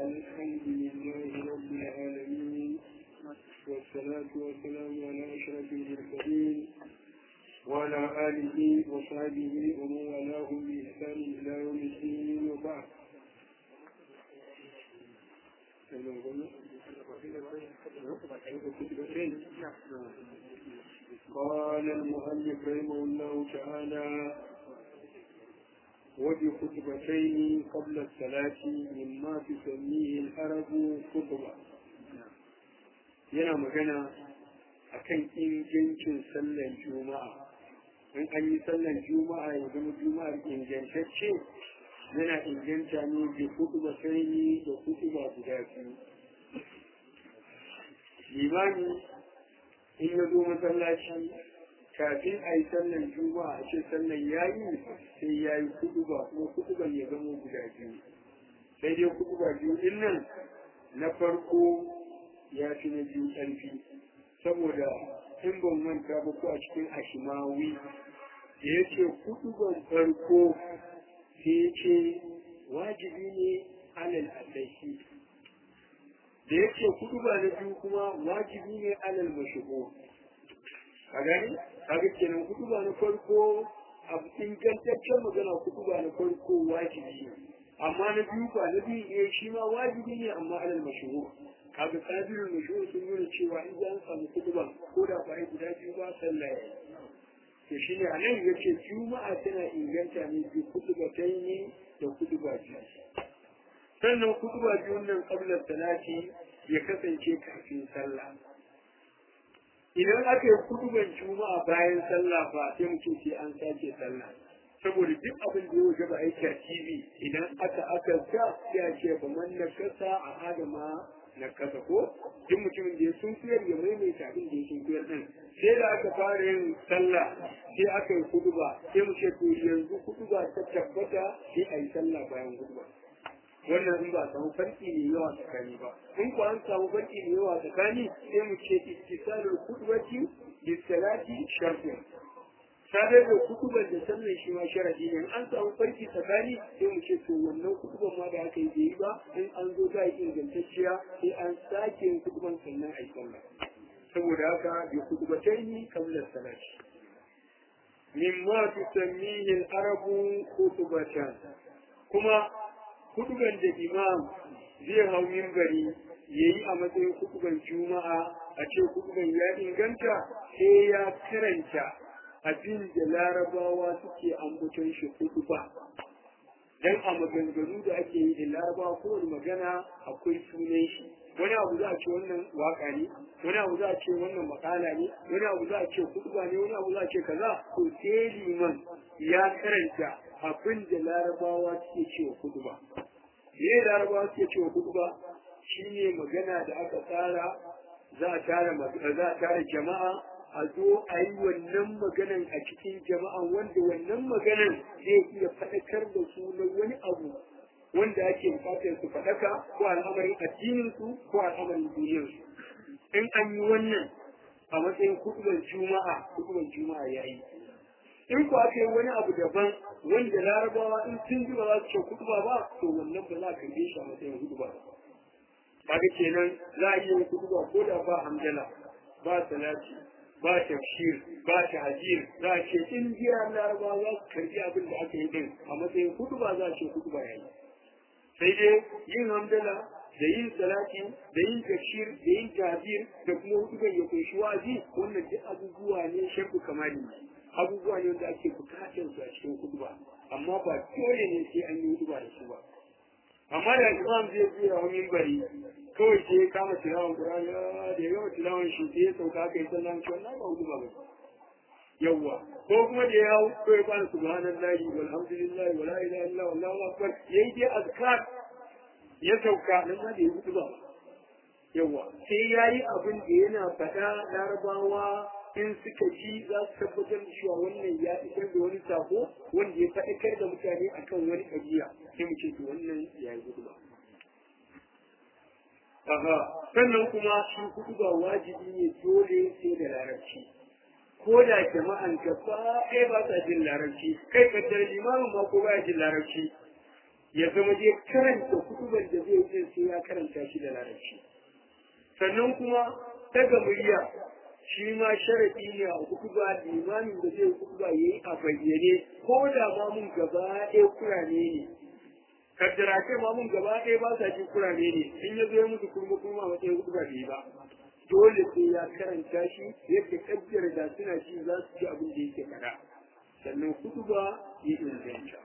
الحمد لله رب العالمين والصلاة والسلام على أشرف المرسلين وعلى آله وصحبه ومن والاهم بإحسان إلى يوم الدين وبعد قال المؤلف رحمه الله تعالى وبخطبتين قبل الصلاة مما تسميه العرب خطبة yana magana akan ingancin sallan juma'a in an yi sallan juma'a ya zama juma'ar ingantacce yana inganta ne da kutuba sai da kutuba guda biyu limani in ya zo masallaci kafin a yi sallan juma'a a ce sallan ya yi sai ya yi kutuba kuma kutuban ya zama guda biyu sai dai kutuba biyu din nan na farko ya fi na biyu ƙarfi saboda in ban manta ba ko a cikin ashimawi da ya ce kutuban farko sai ya ce wajibi ne alal asahi da ya ce kutuba na biyu kuma wajibi ne alal mashigo a gani kaga kenan kutuba na farko a ingantaccen magana kutuba na farko wajibi ne amma na biyu ba na biyu eh shi ma wajibi ne amma alal mashigo kaga sabirin mashigo sun nuna cewa in an samu kutuba ko da ba guda biyu ba sallah ya to shi ne a nan ya ce juma'a tana inganta ne bi kutuba ta yi da kutuba biyu sannan kutuba biyun nan kablar salati ya kasance kafin sallah idan aka yi kutuban juma'a bayan sallah ba sai mu ce an sake sallah saboda duk abin da ya wuce ba aiki a tv idan aka aka sa sai a ce ba man na kasa a adama na kasa ko duk mutumin da ya sun fiyar ya maimaita abin da ya sun fiyar din sai da aka fara yin sallah sai aka yi kutuba sai mu ce to yanzu kutuba ta tabbata sai a yi sallah bayan kutuba wannan in ba a samu farki ne yawa tsakani ba in ko an samu farki ne yawa tsakani sai mu ce ittisalul kutubati bisalati shartun sadar da kutuban da sannan shi ma sharadi ne an samu farki tsakani sai mu ce to wannan kutuban ma da aka yi bai yi ba in an zo za a yi ingantacciya sai an sake yin kutuban sannan a yi sallah saboda haka bi kutubatai kamlar salati mimma tusammihi al-arabu kutubatan kuma kutuban da imam zai hau mimbari ya yi a matsayin kutuban juma'a a ce kutuban ya inganta sai ya karanta abin da larabawa suke ambaton shi kutuba dan a maganganu da ake yi da larabawa kowane magana akwai sunan shi wani abu za a ce wannan waka ne wani abu za a ce wannan makala ne wani abu za a ce kutuba ne wani abu za a ce kaza to sai liman ya karanta abin da larabawa suke cewa kutuba me larabawa suke cewa kutuba shine magana da aka tsara za a tara za a tara jama'a a zo a yi wannan maganan a cikin jama'a wanda wannan maganan zai iya faɗakar da su na wani abu wanda ake bukatar su faɗaka ko al'amarin addinin su ko al'amarin duniyar su in an yi wannan a matsayin kutubar juma'a kutubar juma'a yayi in ku aka yi wani abu daban wanda larabawa in sun ji ba za su ce kutuba ba to wannan ba za a karbe shi a matsayin kutuba ba kaga kenan za a iya yin kutuba ko da ba hamdala ba salati ba tafsir ba tahjir za a ce in jiya larabawa za su karbi abin da aka yi din a matsayin kutuba za a ce kutuba yayi sai dai yin hamdala da yin salati da yin tafsir da yin tahjir da kuma hutuban ya kunshi wa'azi wannan duk abubuwa ne shakku kamali abubuwa ne wanda ake bukatar su a cikin kutuba amma ba dole ne sai an yi kutuba da su ba amma da imam zai biya wa mimbari kawai sai ya kama tilawan qur'ani da yawa tilawan shi sai ya sauka kai sallan shi wannan ba kutuba ba yawwa ko kuma da ya hau ko ya kwana subhanallahi walhamdulillahi wala ilaha illa wallahu akbar yayi dai azkar ya sauka nan ma da ya kutuba ba yawwa sai yayi abin da yana faɗa larabawa in suka ji za su tabbatar da cewa wannan ya isar da wani sako wanda ya faɗakar da mutane akan wani ƙabiya sai mu ce to wannan ya yi hudu Aha, sannan kuma shi hudu ba wajibi ne dole sai da larabci. Ko da jama'an gaba ɗaya ba sa jin larabci, kai kaddar limamin ma ko baya jin larabci. ya zama dai karanta kutuban da zai yi sai ya karanta shi da larabci sannan kuma daga murya shi ma sharaɗi ne a kutuba limamin da zai kutuba ya yi a bayyane ko da ma mun gaba ɗaya kurane ne kaddara ce ma mun gaba ɗaya ba sa jin kurane ne in ya zo ya musu kurma kurma a matsayin kutuba bai ba dole sai ya karanta shi yadda kaddara da suna ji za su ji abin da yake faɗa sannan kutuba ya inganta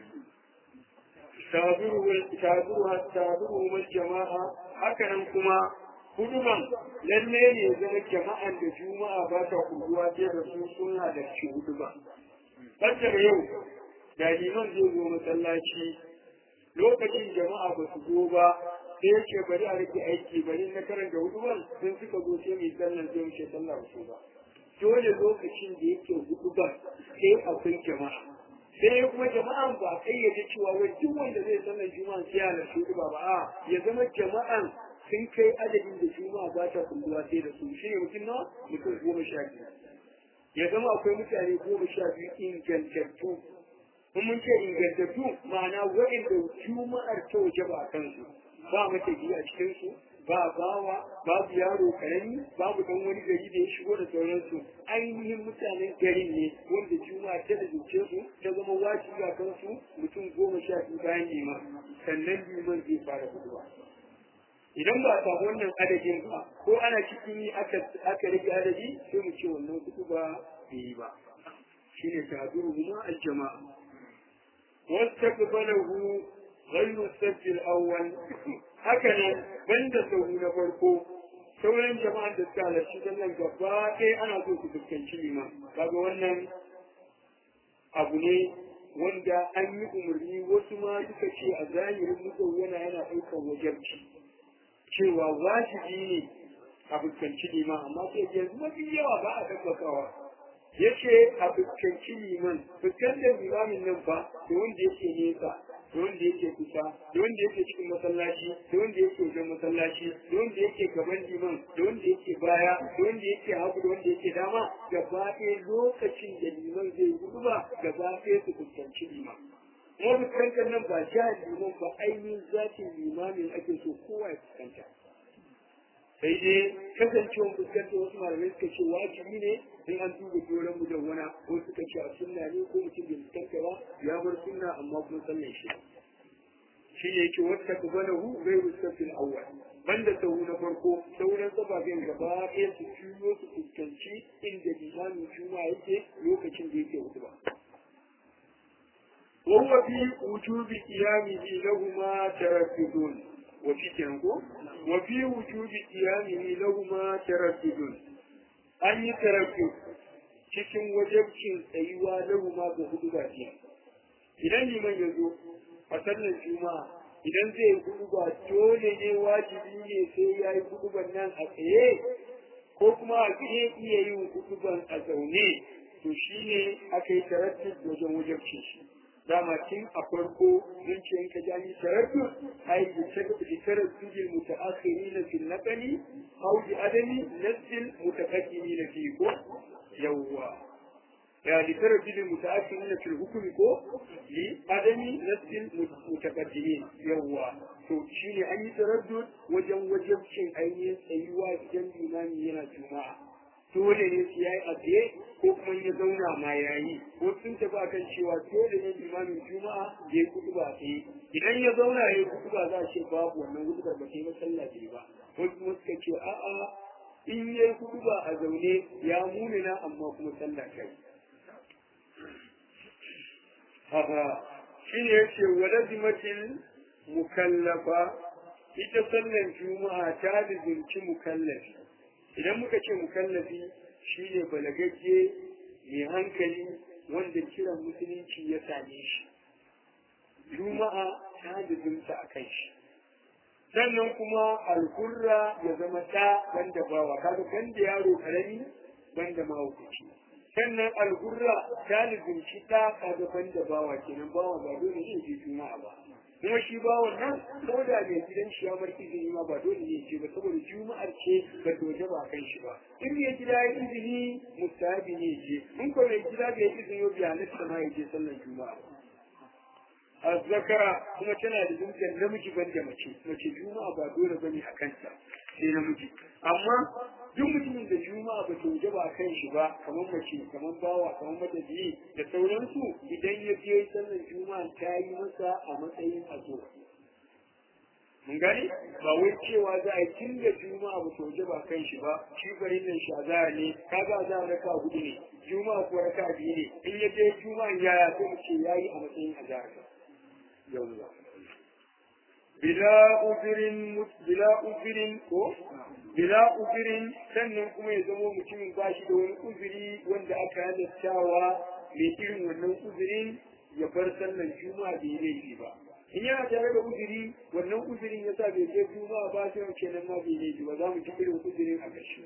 tabiru wal jama'a hakanan kuma huduman lalle ne zama jama'an da juma'a ba ta kuduwa sai da su sun halarci huduba Fajar yau da liman zai zo masallaci lokacin jama'a ba su zo ba sai yake bari a rike aiki bari na karanta huduban sun suka zo sai mai sallan zai wuce sallah ba ba dole lokacin da yake huduban sai akwai jama'a sai kuma jama'an ba kayyade cewa wai duk wanda zai sallar juma'a sai ya halarci huduba ba a ya zama jama'an sun kai adadin da juma'a ba ta kulluwa sai da su shi ne mutum nawa mutum goma sha biyu ya zama akwai mutane goma sha biyu ingantattu in mun ce ingantattu ma'ana waɗanda juma'ar ta waje ba a kansu ba mata a cikinsu ba bawa babu yaro karami babu dan wani gari da ya shigo da sauransu ainihin mutanen garin ne wanda juma'a ta da zuce su ta zama wajibi a kansu mutum goma sha biyu bayan liman sannan liman zai fara huduwa idan ba a samu wannan adadin ba ko ana cikin yi aka rage adadi sai mu ce wannan kudu ba bai yi ba shi ne tabiru kuma aljama'a wasta qabalahu ghayru sajl awwal haka nan banda sahu na farko sauran jama'an da suka halarci sallan gaba ɗaya ana so su fuskanci liman kaga wannan abu ne wanda an yi umarni wasu ma suka ce a zahirin mutum yana yana ɗaukar wajarci cewa wajibi ne a fuskanci liman amma sai yanzu mafi yawa ba a tabbatawa ya ce a fuskanci liman fuskantar limamin nan ba da wanda yake nesa da wanda yake kusa da wanda yake cikin masallaci da wanda yake wajen masallaci da wanda yake gaban liman da wanda yake baya da wanda yake hagu da wanda yake dama gaba ɗaya lokacin da liman zai gudu ba gaba ɗaya su fuskanci liman kuma fuskantar nan ba jihar liman ba ainihin zatin limamin ake so kowa ya fuskanta sai dai kasancewar fuskantar wasu malamai suka ce wajibi ne in an duba doron mu da wana ko suka ce a sunna ne ko mutum bai fuskanta ba ya bar sunna amma kuma sallan shi shi ne yake wata kubalahu bai rustafin awwal banda sahu na farko sauran sababen gaba ɗaya su juyo su fuskanci inda limamin juma yake lokacin da yake hutuba وهو في وجوب قيامه لهما تردد وفي كنكو وفي وجوب قيامه لهما تردد أن يتردد cikin wajabcin tsayuwa lahuma ga hudu ba idan liman ya zo a sallar juma'a idan zai yi hudu ba dole ne wajibi ne sai ya yi hudu nan a tsaye ko kuma a iya iya yin hudu a zaune to shine aka yi taraddud wajen wajabcin shi dama tun a farko mun ce in ka ja ni taraddu ai bi taraddudi mutaakhirina fil naqli aw bi adami nasil mutaqaddimina fi ko yawwa ya li taraddudi mutaakhirina fil hukmi ko li adami nasil mutaqaddimin yawwa to shine an yi taraddud wajen wajibcin ainihin tsayuwa idan limami yana juma'a dole ne su yayi a tsaye ko kuma ya zauna ma yayi ko sun tafi akan cewa dole ne limamin juma'a ya yi kudu ba tsaye idan ya zauna ya yi kudu ba za a ce babu wannan kudu ba ba ta yi masallaci ba wasu kuma suka ce a'a in ya yi kudu ba a zaune ya munana amma kuma sallah kai haka shi ne ya ce wa lazimatin mukallafa ita sallan juma'a ta lizinci mukallafi idan muka ce mukallafi shi ne balagagge mai hankali wanda kiran musulunci ya same shi juma'a ta dubinta a kan shi sannan kuma alhurra ya zama ɗa banda bawa kaga banda yaro karami banda mahaukaci sannan alhurra ta lubinci ɗa kaga banda bawa kenan bawa ba dole ne je juma'a ba kuma shi ba wannan ko da mai gidan shi ya bar izini ma ba dole ne ce ba saboda juma'ar ce ba doje ba kan shi ba in mai gida ya izini mustahabi ne ce in ko mai gida bai izini ba bai halatta ma ya je sallar juma'a azzakara kuma tana da zuciyar namiji banda mace mace juma'a ba dole bane a kanta sai namiji amma duk mutumin da juma'a ba ta wuce ba a kan shi ba kamar mace kamar bawa kamar matafiyi da sauransu idan ya je sallar juma'a ta yi masa a matsayin azo mun gani ba wai cewa za a yi tun da juma'a ba ta wuce ba kan shi ba shi bari nan shi azara ne kaga azara raka hudu ne juma'a ko raka biyu ne in ya je juma'a yaya sai mu ce yayi a matsayin azara yawwa bila uzirin bila uzirin ko bila uzirin sannan kuma ya zama mutumin ba shi da wani uzuri wanda aka halattawa mai irin wannan uzurin ya bar sallan juma'a bai laifi ba in yana tare da uzuri wannan uzurin ya sa bai je juma'a ba sai wace nan ma bai laifi ba za mu ci irin uzurin a ƙarshe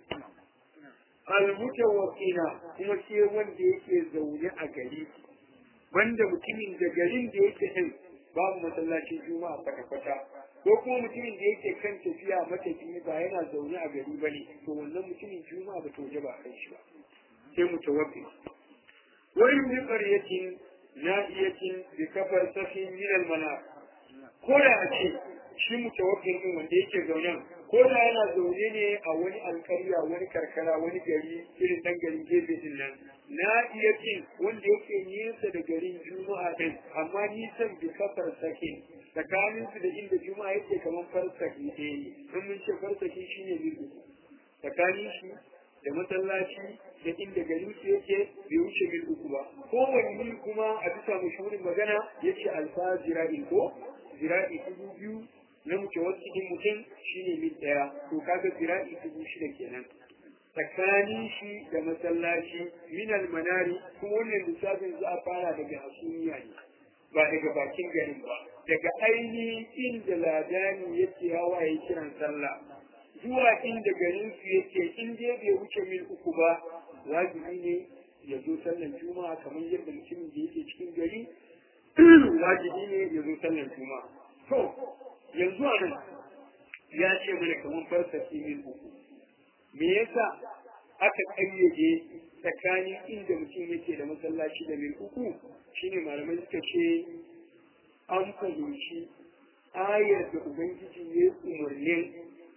almutawakkina kuma sai wanda yake zaune a gari banda mutumin da garin da yake din babu masallacin juma'a kwata-kwata ko kuma mutumin da yake kan tafiya matafiyi ba yana zaune a gari ba ne to wannan mutumin juma'a ba ta waje ba kan shi ba sai mutawabbi wani min qaryatin na'iyatin bi kafar safin min al ko da a ce shi mutawakkil din wanda yake zaune ko da yana zaune ne a wani alkarya wani karkara wani gari irin dan garin gefe din nan na iya cin wanda yake nesa da garin juma'a din amma nisan bi kafar sakin tsakanin su da inda juma'a yake kamar farsaki ɗaya ne in mun ce farsaki shine mil uku tsakanin shi da masallaci da inda garin su yake bai wuce mil uku ba kowane mil kuma a bisa mashurin magana yace alfa zira'in ko zira'i dubu biyu na muke wasu mutum shine mil ɗaya to kaga zira'i dubu shida kenan tsakanin shi da masallaci minal manari kuma wannan lissafin za a fara daga hasumiya ne ba daga bakin garin ba daga ainihin inda ladani yake hawa ya kiran sallah zuwa inda garin su yake in dai bai wuce mil uku ba wajibi ne ya zo sallan juma'a kamar yadda mutumin da yake cikin gari wajibi ne ya zo sallan juma'a to yanzu a nan ya ce mana kamar farsafi mil uku me yasa aka ƙayyade tsakanin inda mutum yake da masallaci da mil uku shine malamai suka ce an fahimci ayar da ubangiji ya umarnin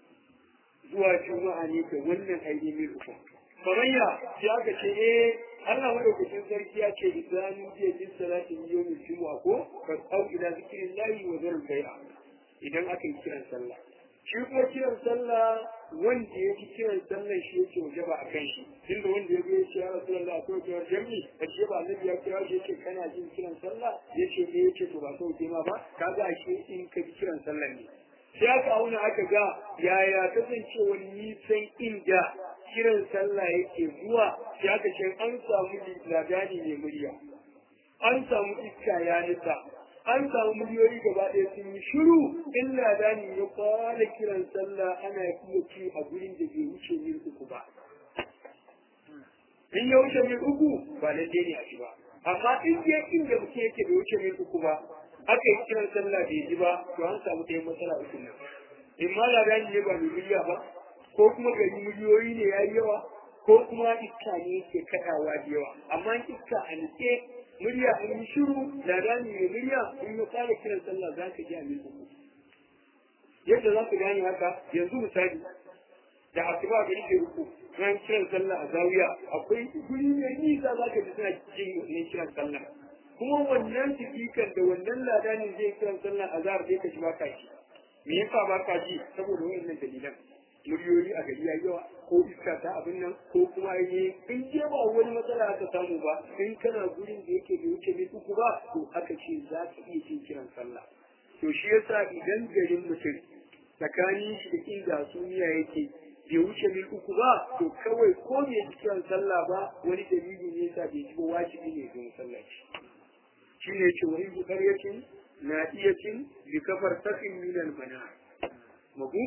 zuwa juma'a ne da wannan ainihin mil uku kamar ya sai aka ce eh Allah madaukakin sarki ya ce idan jiya jin salatin yawmin juma'a ko fa au ila zikrillahi wa zarul bai'a idan aka yi kiran sallah shi kuma kiran sallah wanda ya ji kiran sallah shi yake waje ba a kan shi tunda wanda ya zo ya ce ya rasu Allah akwai kiran jami a ce ba annabi ya kira shi yake kana jin kiran sallah ya ce ne ya ce to ba sau ke ma ba ka ga shi in ka ji kiran sallah ne sai aka auna aka ga yaya kasancewar nisan inda kiran sallah yake zuwa sai aka ce an samu ladani mai murya an samu iska ya nisa an samu miliyoyi gaba ɗaya sun yi shiru in ladani ya kwana kiran sallah ana iya ci a gurin da bai wuce mil uku ba in ya wuce mil uku ba lalle ne a ci ba amma in je inda mutum yake bai wuce mil uku ba aka yi kiran sallah bai ji ba to an samu ɗayan matsala uku nan in ma ladani ne ba mai miliya ba ko kuma gari miliyoyi ne ya yi yawa ko kuma iska ne ke kaɗawa da yawa amma iska a nitse murya in yi shiru da rani mai murya in ya fara kiran sallah za ka ji a mil uku yadda za ku gane haka yanzu misali da asuba ga yake uku ran kiran sallah a zawiya akwai guri mai nisa za ka ji suna jin wannan kiran sallah kuma wannan sifikan da wannan ladanin zai kiran sallah a zahar sai ka ji ba ka ji me yasa ba ka ji saboda wannan dalilan muryoyi a gari ya yawa ko iska ta abin nan ko kuma yi in je ba wani matsala aka samu ba in kana gurin da yake da wuce mai uku ba to aka ce za ka iya jin kiran sallah to shi yasa idan garin mutum tsakanin shi da inda suniya yake bai wuce mil uku ba to kawai ko bai ji kiran sallah ba wani dalili ne yasa bai ji ba wajibi ne don sallah shi ne ce wani bukaryatin na iya cin bi kafar tafin minal mana mabu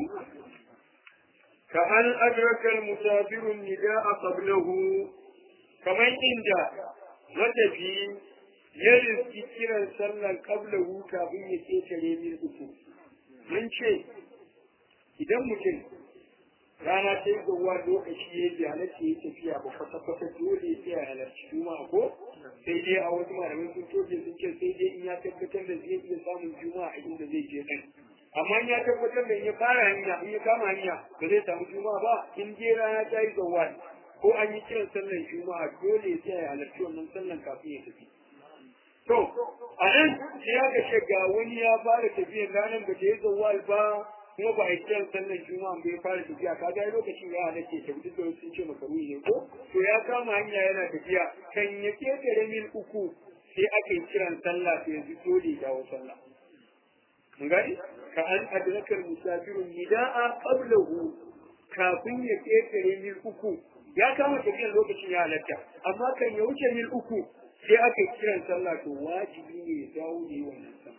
كأن أدرك المسافر النداء قبله كما عند متفي يرز كثيرا سرا قبله كابن يكيت من أكو من شيء إذا ممكن rana ta yi gawa lokaci ya yi halatta ya tafiya ba kwata kwata dole sai a halarci juma'a ko sai dai a wasu malamai sun toje sun ce sai dai in ya tabbatar da zai iya samun juma'a a inda zai je ɗin amma in ya tabbatar da in ya fara hanya in ya kama hanya ba zai samu juma'a ba in je rana ta yi gawa ko an yi kiran sallan juma'a dole sai a halarci wannan sallan kafin ya tafi to a nan sai aka ce ga wani ya fara tafiya ranar ba ta yi zawal ba kuma ba a yi kiran sallan juma'a bai fara tafiya ka ga lokacin ya halatta ta duk da sun ce makaru ne ko to ya kama hanya yana tafiya kan ya ketare mil uku sai aka yi kiran sallah sai yanzu dole ya dawo sallah mun gani ka an adrakar musafirun nida'a qablahu kafin ya ketare mil uku ya kama tafiyar lokacin ya halatta amma kan ya wuce mil uku sai aka yi kiran sallah to wajibi ne ya dawo ne wannan sallah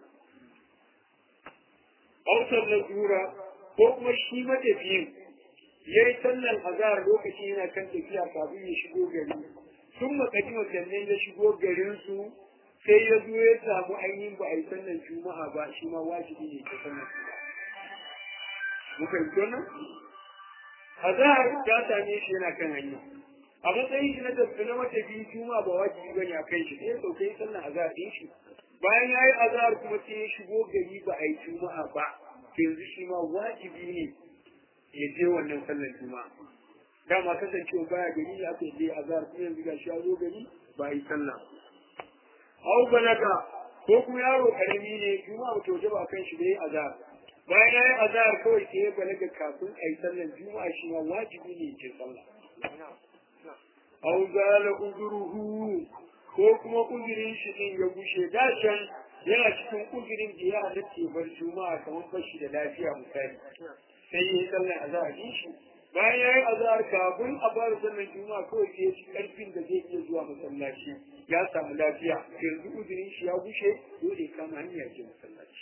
Hausar na jura ko kuma shi matafiyin ya yi sallan azahar lokacin yana kan tafiya kafin ya shigo gari sun makaji sannan ya shigo garinsu sai ya zo ya samu ainihin ba a yi sallan juma'a ba shi ma wajibi ne ta sallan juma'a. Muka yi wannan? Azahar ta same shi yana kan hanya. A matsayin shi na tafi na matafiyin juma'a ba wajibi bane a kan shi sai ya sauke sallan azahar ɗin shi. bayan ya yi azahar kuma sai ya shigo gari ba a yi juma'a ba yanzu shi ma wajibi ne ya je wannan sallar juma'a dama kasancewa baya gari ya aka je azahar kuma yanzu ga shi ya zo gari ba a yi sallah au balaga ko kuma yaro karami ne juma'a ba ta ba kan shi da ya azahar bayan ya yi azahar kawai sai ya balaga kafin a yi sallar juma'a shi ma wajibi ne ya je sallah au zala uzuruhu ko kuma uzurin shi din ya gushe dashen yana cikin uzurin da ya halatta bar juma'a kamar bashi da lafiya misali sai ya yi sallar azhar din shi bayan ya yi azhar kafin a bar sallar juma'a kawai sai ya ci karfin da zai iya zuwa masallaci ya samu lafiya yanzu uzurin shi ya gushe dole ya kama hanya ya je masallaci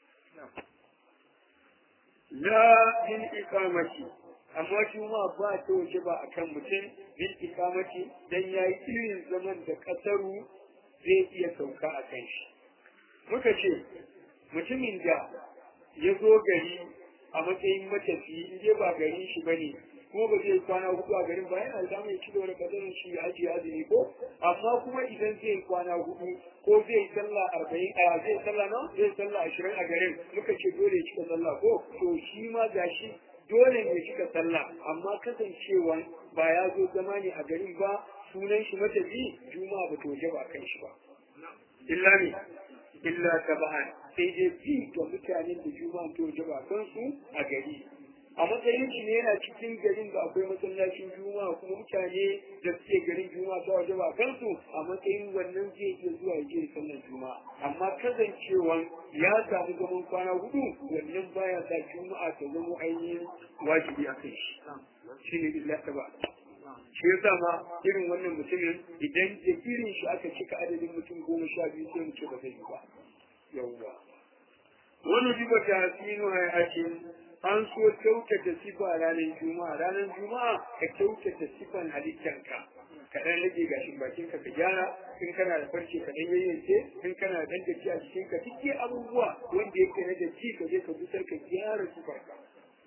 la min iqamati amma juma'a ba ta waje ba akan mutum bil ikamati dan yayi irin zaman da kasaru zai iya sauka a kan shi muka ce mutumin da ya zo gari a matsayin matafi in je ba garin shi bane kuma ba zai kwana hudu a garin ba yana da mai cigaba da kasarin shi ya ajiye azumi ko amma kuma idan zai kwana hudu ko zai sallah arba'in a zai sallah na zai sallah ashirin a garin muka ce dole ya cika sallah ko to shi ma gashi dole ne cika sallah amma kasancewa ba ya zo zama ne a garin ba sunan shi matafi juma'a ba to waje ba kan shi ba illa ne illa taba'an sai dai bi ga mutanen da juma'a to waje ba kan su a gari a matsayin shi ne yana cikin garin da akwai masallacin juma'a kuma mutane da suke garin juma'a ta waje ba kan su a matsayin wannan zai iya zuwa ya je sallar juma'a amma kasancewan ya samu zaman kwana hudu wannan baya sa juma'a ta zama ainihin wajibi a kai shi shi ne illa ta ba shi yasa ma irin wannan mutumin idan da irin shi aka cika adadin mutum goma sha biyu sai mu ce ba zai yi ba yawwa wani jiba ta hasinu hayatin an so kyautata sifa ranar juma'a ranar juma'a ka kyautata sifan halittanka ka dan rage gashin bakin ka ka gyara in kana da farce ka dan yayyanke in kana da dandaci a cikin ka duk abubuwa wanda yake na datti ka je ka busar ka gyara sifarka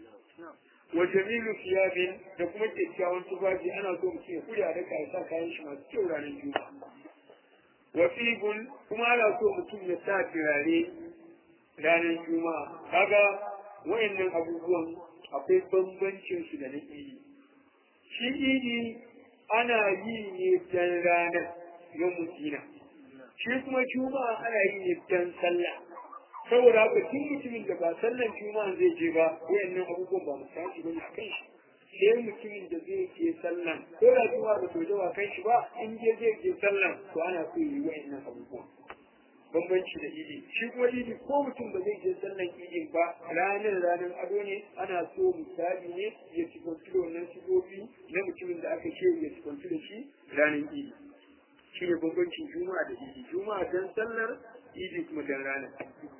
wa jamilu thiyabin da kuma kyakkyawan tufafi ana so mutum ya kuya da ya sa kayan shi masu kyau ranar juma'a wa fibun kuma ana so mutum ya sa turare ranar juma'a kaga wayannan abubuwan akwai bambancin su da na idi shi idi ana yi ne dan ranar na mutina shi kuma juma'a ana yi ne dan sallah saboda haka tun mutumin da ba sallan juma'a zai je ba wayannan abubuwan ba misali bane a kan shi sai mutumin da zai je sallan ko da juma'a ba to jawa kan shi ba in je zai je sallan to ana so yi wayannan abubuwan bambanci da idi shi kuma idi ko mutum ba zai je sallan idin ba ranar ranar ado ne ana so misali ne ya ci kwanci da wannan sigobi na mutumin da aka ce ya ci kwanci da shi ranar idi shi ne bambancin juma'a da idi juma'a dan sallar idi kuma dan ranar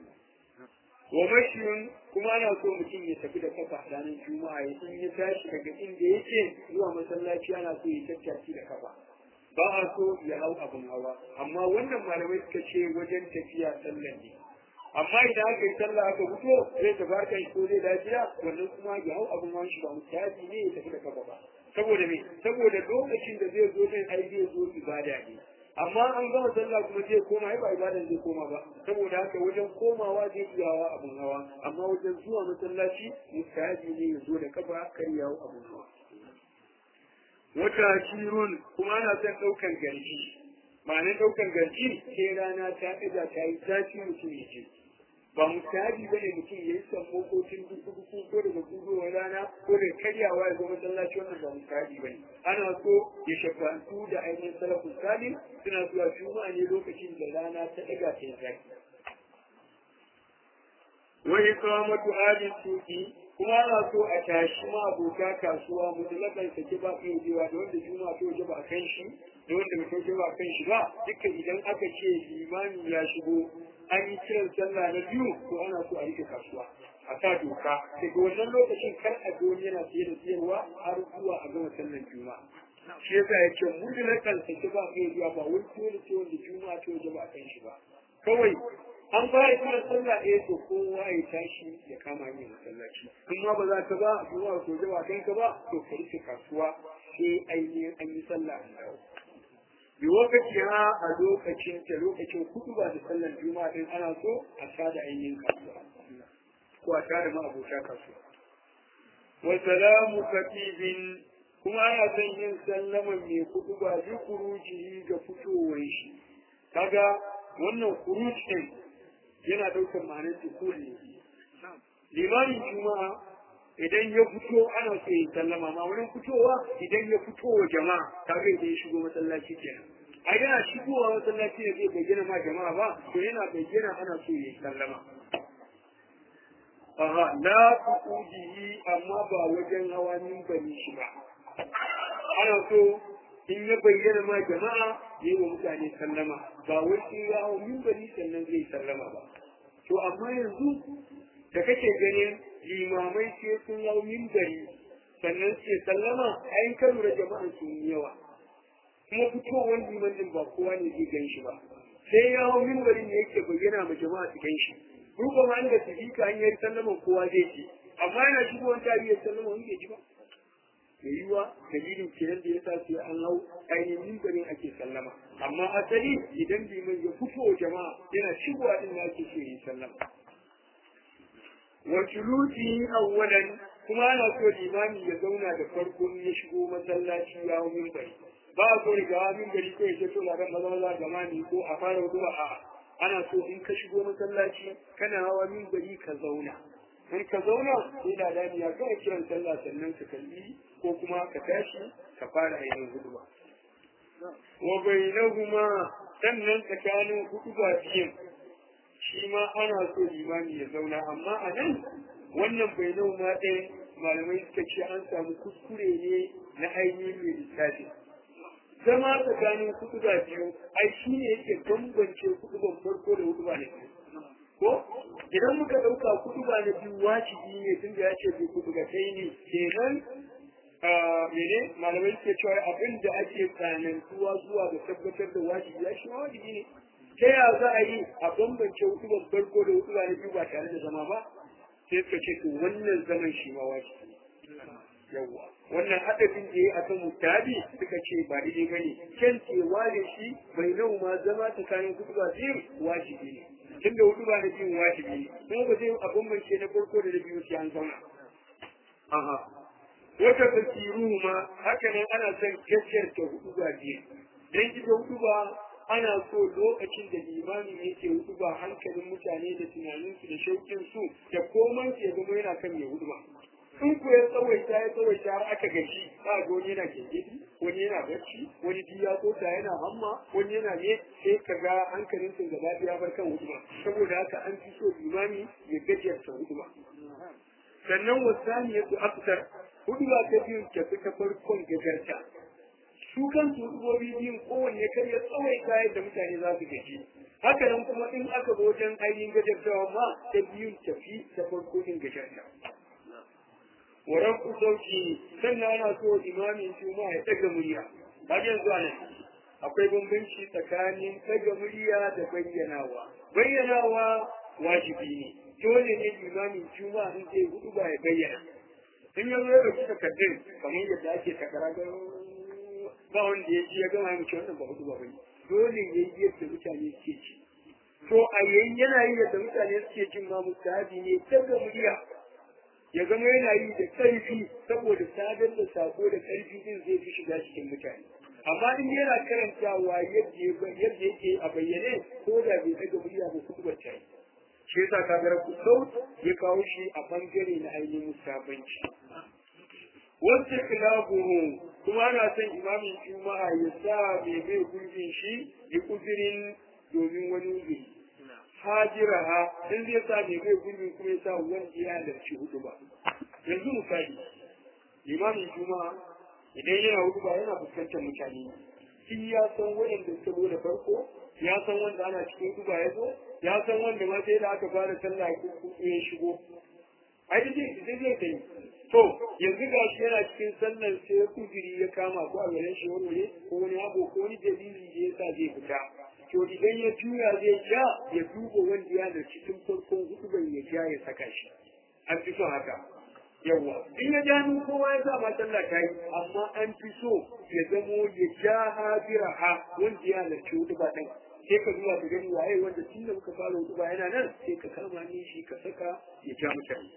wa mashiyun kuma ana so mutum ya tafi da kafa ranar juma'a ya in ya tashi daga inda yake zuwa masallaci ana so ya tattaki da kafa ba a so ya hau abin hawa amma wannan malamai suka ce wajen tafiya sallan ne amma idan aka yi sallah aka fito zai tafi harkar shi ko zai lafiya wannan kuma ya hau abin wani shi ba mutaji ne ya tafi da kafa ba saboda me saboda lokacin da zai zo din ai zai zo ibada ne amma an gama sallah kuma zai koma ai ba ibadan zai koma ba saboda haka wajen komawa zai iya hawa abin hawa amma wajen zuwa masallaci mutaji ne ya zo da kafa kar ya hau abin hawa wata shirun kuma ana son ɗaukan garji ma'anar ɗaukan garji sai rana ta ɗaga ta yi zafi mutum ya ce ba mutabi ba ne mutum ya yi sammo ko tun duku duku ko daga gudowar rana ko da karyawa ya zo masallaci wannan ba mutabi ba ne ana so ya shafantu da ainihin salafin salim suna zuwa juma'a ne lokacin da rana ta ɗaga ta yi zafi wani kawamatu halin tuki kuma ana so a tashi ma abota kasuwa mutulakan sake ba kai jewa da wanda juma'a ta waje ba a kan shi da wanda bai waje ba a kan shi ba dukkan idan aka ce limani ya shigo an yi kiran sallah na biyu to ana so a rike kasuwa a sa doka daga wannan lokacin kar a goni yana siye da siyarwa har zuwa a gama sallar juma'a shi yasa ya ce mutulakan sake ba kai jewa ba wani dole ce wanda juma'a ta waje ba a kan shi ba kawai an fara kiran sallah ɗaya to kowa ya tashi ya kama yin masallaci in ma ba za ka ba kuma ko ba kanka ba to ka rike kasuwa sai ainihin an yi sallah an dawo bi lokaci ha a lokacin ta lokacin kudu ba da sallar juma'a din ana so a tada ainihin kasuwa ko a tada ma abota kasuwa wa salamu katibin kuma ana son yin sallaman mai kudu ba bi kuruji ga fitowar shi kaga wannan kuruj din yana ɗaukar ma'anar dukul ne limamin juma'a idan ya fito ana so ya sallama ma wurin fitowa idan ya fito wa jama'a kaga idan ya shigo masallaci kenan a yana shigowa masallaci ne zai bayyana ma jama'a ba to yana bayyana ana so ya sallama aha la tuqudihi amma ba wajen hawa bani shi ba ana so in ya bayyana ma jama'a yi wa mutane sallama ba wai in ya hau mimbari sannan zai sallama ba to amma yanzu da kake ganin limamai ce sun hau mimbari sannan ce sallama ayin kan lura jama'an sun yi yawa kuma fitowar liman din ba kowa ne zai gan shi ba sai ya hau mimbari ne yake bayyana ma jama'a su gan shi ruba ma da su ka hanyar sallaman kowa zai ci amma yana shigowar tarihar sallama wani bai ji ba da yiwa dalilin kenan da ya sa sai an hau ainihin mimbarin ake sallama amma asali idan liman ya fito jama'a yana shigowa din da ake so yi sallama wa julusi awwalan kuma ana so limami ya zauna da farko ya shigo masallaci ya hau mimbari ba a so riga hawa mimbari ko ya ce to ladan maza maza gama ne ko a fara zuwa a'a ana so in ka shigo masallaci kana hawa mimbari ka zauna in ka zauna sai da dani ya kai kiran sallah sannan ka kalli ko kuma ka tashi ka fara yin huduba wa bainahuma sannan tsakanin huduba biyun shi ma ana so limami ya zauna amma a nan wannan bainahuma ɗin malamai suka ce an samu kuskure ne na ainihin mai lissafi zama tsakanin huduba biyu ai shi ne yake bambance huduban farko da huduba na biyu ko idan muka ɗauka kutuba na biyu wajibi ne tun da ya ce bai kutuba kai ne kenan mene malamai suke cewa abin da ake tsanantuwa zuwa ga tabbatar da wajibi ya shi wajibi ne ta ya za a yi a bambance hutuban farko da hutuba na biyu ba tare da zama ba sai suka ce to wannan zaman shi ma wajibi yawwa wannan adadin da ya akan mutabi suka ce ba daidai ba ne kyan cewa da shi bai nau ma zama tsakanin hutuba biyu wajibi ne tunda hudu ba da biyun wajibi ne kuma ba zai a bambance na farko da na biyu sai an zauna aha wata tasiru ma haka nan ana son gaskiyar ta hudu ba biyu dan ita hudu ba ana so lokacin da limami yake hudu ba hankalin mutane da tunaninsu da shaukin su da komai ya zama yana kan mai hudu ba in ku ya tsawaita ya tsawaita har aka gashi ba ga wani yana gengedi wani yana bacci wani ji ya tsota yana hamma wani yana ne sai ka ga hankalin sun gaba ya bar kan huduma saboda haka an fi so limami ya gajiyar ta huduma sannan wasani ya aftar huduma ta biyu ta fi ta farkon gajarta su kan su hudubobi biyun kowanne kar ya tsawaita yadda mutane za su gaji haka nan kuma in aka zo wajen ainihin gajartawa ma ta biyun tafi ta farko din gajarta waran ku sauki sannan ana so imamin juma'a ya daga murya har yanzu anan akwai bambanci tsakanin daga murya da bayyanawa bayyanawa wajibi ne dole ne limamin juma'a in zai hudu ba ya bayyana in ya zo ya ɗauki takardun kamar yadda ake takara ga ba wanda ya ji ya gama ya mace wannan ba hudu ba bane dole ya yi yadda mutane suke ci to a yayin yana yi yadda mutane suke jin ma mustahabi ne daga murya ya zama yana yi da ƙarfi saboda sadar da sako da ƙarfi din zai fi shiga cikin mutane amma in yana karantawa yadda yake a bayyane ko da bai daga murya ba kuma ta yi shi yasa ka ga ku sau ya kawo shi a bangare na ainihin musabanci wasu kilabuhu kuma ana son imamin juma'a ya sa mai mai gurbin shi da uzurin domin wani uzuri hajira ha in zai sa mai mai gurbin kuma ya sa wanda ya halarci hudu ba yanzu misali imamin juma'a idan yana hudu ba yana fuskantar mutane shi ya san waɗanda suka zo da farko ya san wanda ana cikin hudu ba ya zo ya san wanda ma sai da aka fara sallah ko ya shigo ai da zai zai kai to yanzu ga shi yana cikin sallar sai kujiri ya kama ko a garin shi wani ko wani abu ko wani dalili da yasa zai fita to idan ya juya zai ja ya duba wanda ya da cikin farkon hudu ya ja ya saka shi an fi son haka yawa in ya ja ni kowa ya sa ma sallah ta yi amma an fi so ya zamo ya ja habira ha wanda ya halarci hudu ba ɗan sai ka zuwa ka gani waye wanda tun da muka fara hudu ba yana nan sai ka kama ni shi ka saka ya ja mutane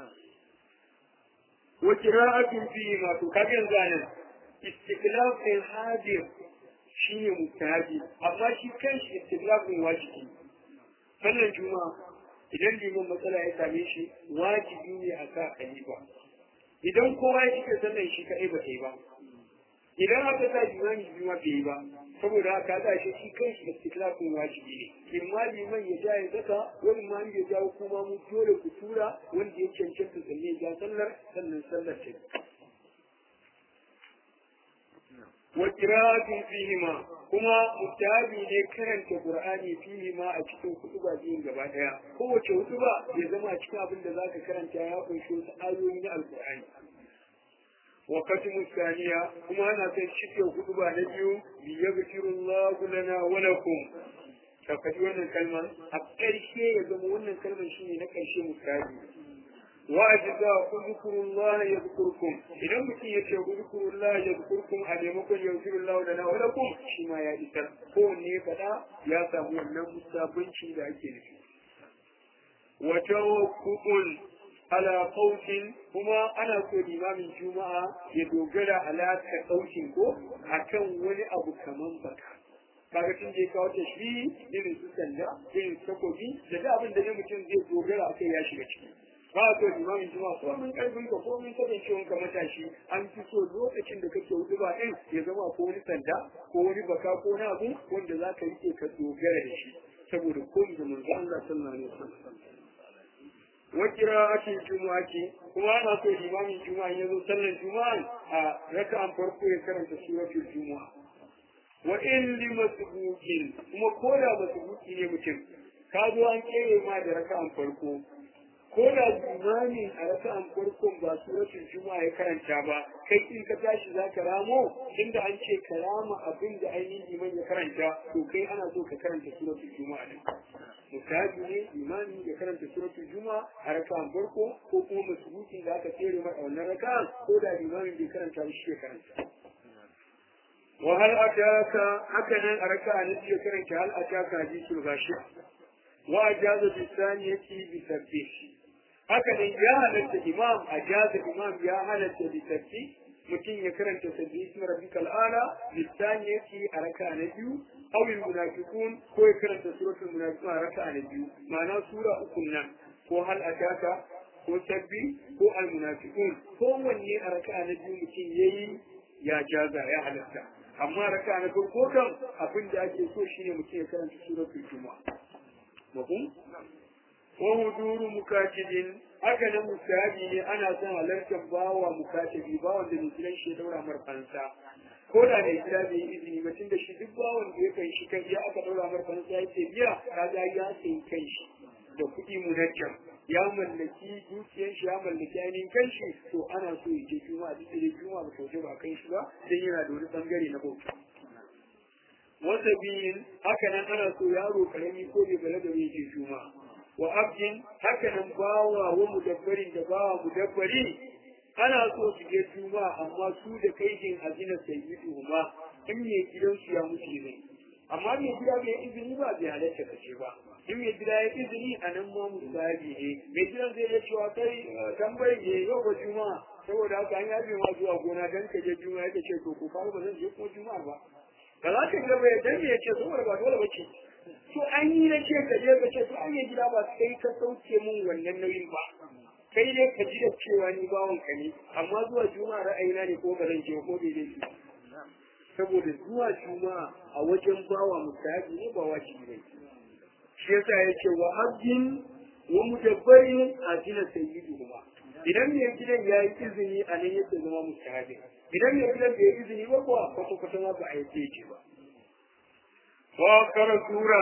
wa qira'atun fi ma to kaga yanzu anan istiqlal fil hadir shine mutahabi amma shi kanshi istiqlal din wajibi sannan juma'a idan liman matsala ya same shi wajibi ne a sa khalifa idan kowa ya cike sannan shi kaɗai ba yi ba idan aka sa limani biyu ma bai ba saboda haka za shi shi kan shi istiklafin wajibi ne in ma liman ya ja ya saka wani ma ya ja kuma mu dole ku tura wanda ya cancanta sannan ya ja sallar sannan sallar ta wa qira'atin fihima kuma mutabi ne karanta qur'ani fihima a cikin kutuba biyun gaba daya kowace kutuba ya zama a cikin abin da zaka karanta ya kunshi wasu ayoyi na alqur'ani wa katimu thaniya kuma ana son cike kutuba na biyu bi yaghfirullahu lana wa lakum ka faɗi wannan kalma a ƙarshe ya zama wannan kalmar shine na ƙarshe mutabi wa'ajiza ku zikurullah ya zikurkum idan mutum ya ce zikurullah ya zikurkum a maimakon ya zikirullah da na walakum shi ma ya isar kowanne ya faɗa ya samu wannan musabbanci da ake nufi wa tawakkul ala qawtin kuma ana so limamin juma'a ya dogara ala ka qawtin ko akan wani abu kaman baka kaga tun da ya kawo tashbihi irin su sanda irin su takobi da da abin da ne mutum zai dogara akai ya shiga ciki ba a so limamin juma ko mun karfin ka ko mun kasancewan ka matashi an fi so lokacin da kake hudu ba ɗin ya zama ko wani sanda ko wani baka ko wani abu wanda za ka rike ka dogara da shi saboda ko da manzo Allah sallallahu alaihi wasallam wa qira'atin jumu'ati kuma ana so limamin juma'a ya zo sallar juma'a a raka'an farko ya karanta suratul juma'a wa in li masbuqin kuma ko da masbuqi ne mutum ka zo an kere ma da raka'an farko ko da limamin a raka'an farkon ba suratul juma'a ya karanta ba kai in ka tashi za ka ramo inda an ce ka rama abin da ainihin liman ya karanta to kai ana so ka karanta suratul juma'a ne mutabi ne limamin ya karanta suratul juma'a a raka'an farko ko kuma masubukin da aka tsere mai a wannan raka'an ko da limamin bai karanta ba shi ya karanta وهل أتاك هكذا أركع نبي كرنك هل أتاك حديث الغاشية وأجاز بالثانية بسبح هكذا يا هلت الإمام أجاز الإمام يا هلت بسبح mutum ya karanta sabbi ismi rabbika al'ala lisani yake a raka na biyu aw al munafiqun ko ya karanta suratul munafiqun a raka na biyu ma'ana sura uku nan ko hal ataka ko sabbi ko al munafiqun ko wanne a raka na biyu mutum yayi ya jaza ya halatta amma raka na farko kan abin da ake so shine mutum ya karanta suratul juma'a mafhum wa huduru mukatibin haka nan musabi ne ana son halartar bawa mukatibi bawan da musulun shi daura mar fansa ko da mai gida bai yi izini ba tun da shi duk bawan da ya kai shi kan ya aka daura mar fansa ya ce biya kaga ya sayi kan shi da kuɗi munajjam ya mallaki dukiyar shi ya mallaki ainihin kan shi to ana so ya je juma'a duk da juma'a ba sauke ba kan shi ba dan yana da wani bangare na bauta wata biyun haka nan ana so yaro karami ko bai bala da ya je juma'a wa abdin haka nan bawa wa mudabbarin da bawa mudabbari ana so su je juma'a amma su da kaidin azina sayyidu ma in ne gidansu ya mutu ne amma mai gida bai izini ba bai halatta ka ce ba in mai gida ya izini a nan ma musabi ne mai gidan zai iya cewa kai tambayi ne yau ba juma'a saboda haka an yabe ma zuwa gona dan ka je juma'a yake ce to ko ba zan je kuma juma'a ba ba za ka gaba ya dan ya ce saboda ba dole ba ce to an yi na ce ka je ka ce to an yi gida ba kai ka sauke mun wannan nauyin ba kai ne ka ji da cewa ni bawon ka ne amma zuwa juma'a ra'ayina ne ko ba zan je ko bai laifi saboda zuwa juma'a a wajen bawa musahabi ne ba wajibi ne shi yasa yake wa abdin wa mudabbarin ajina sayyidu kuma idan mai gidan ya yi izini a nan yake zama musahabi idan mai gidan bai yi izini ba kuwa kwata kwata ma ba a yi yake ba wa kara sura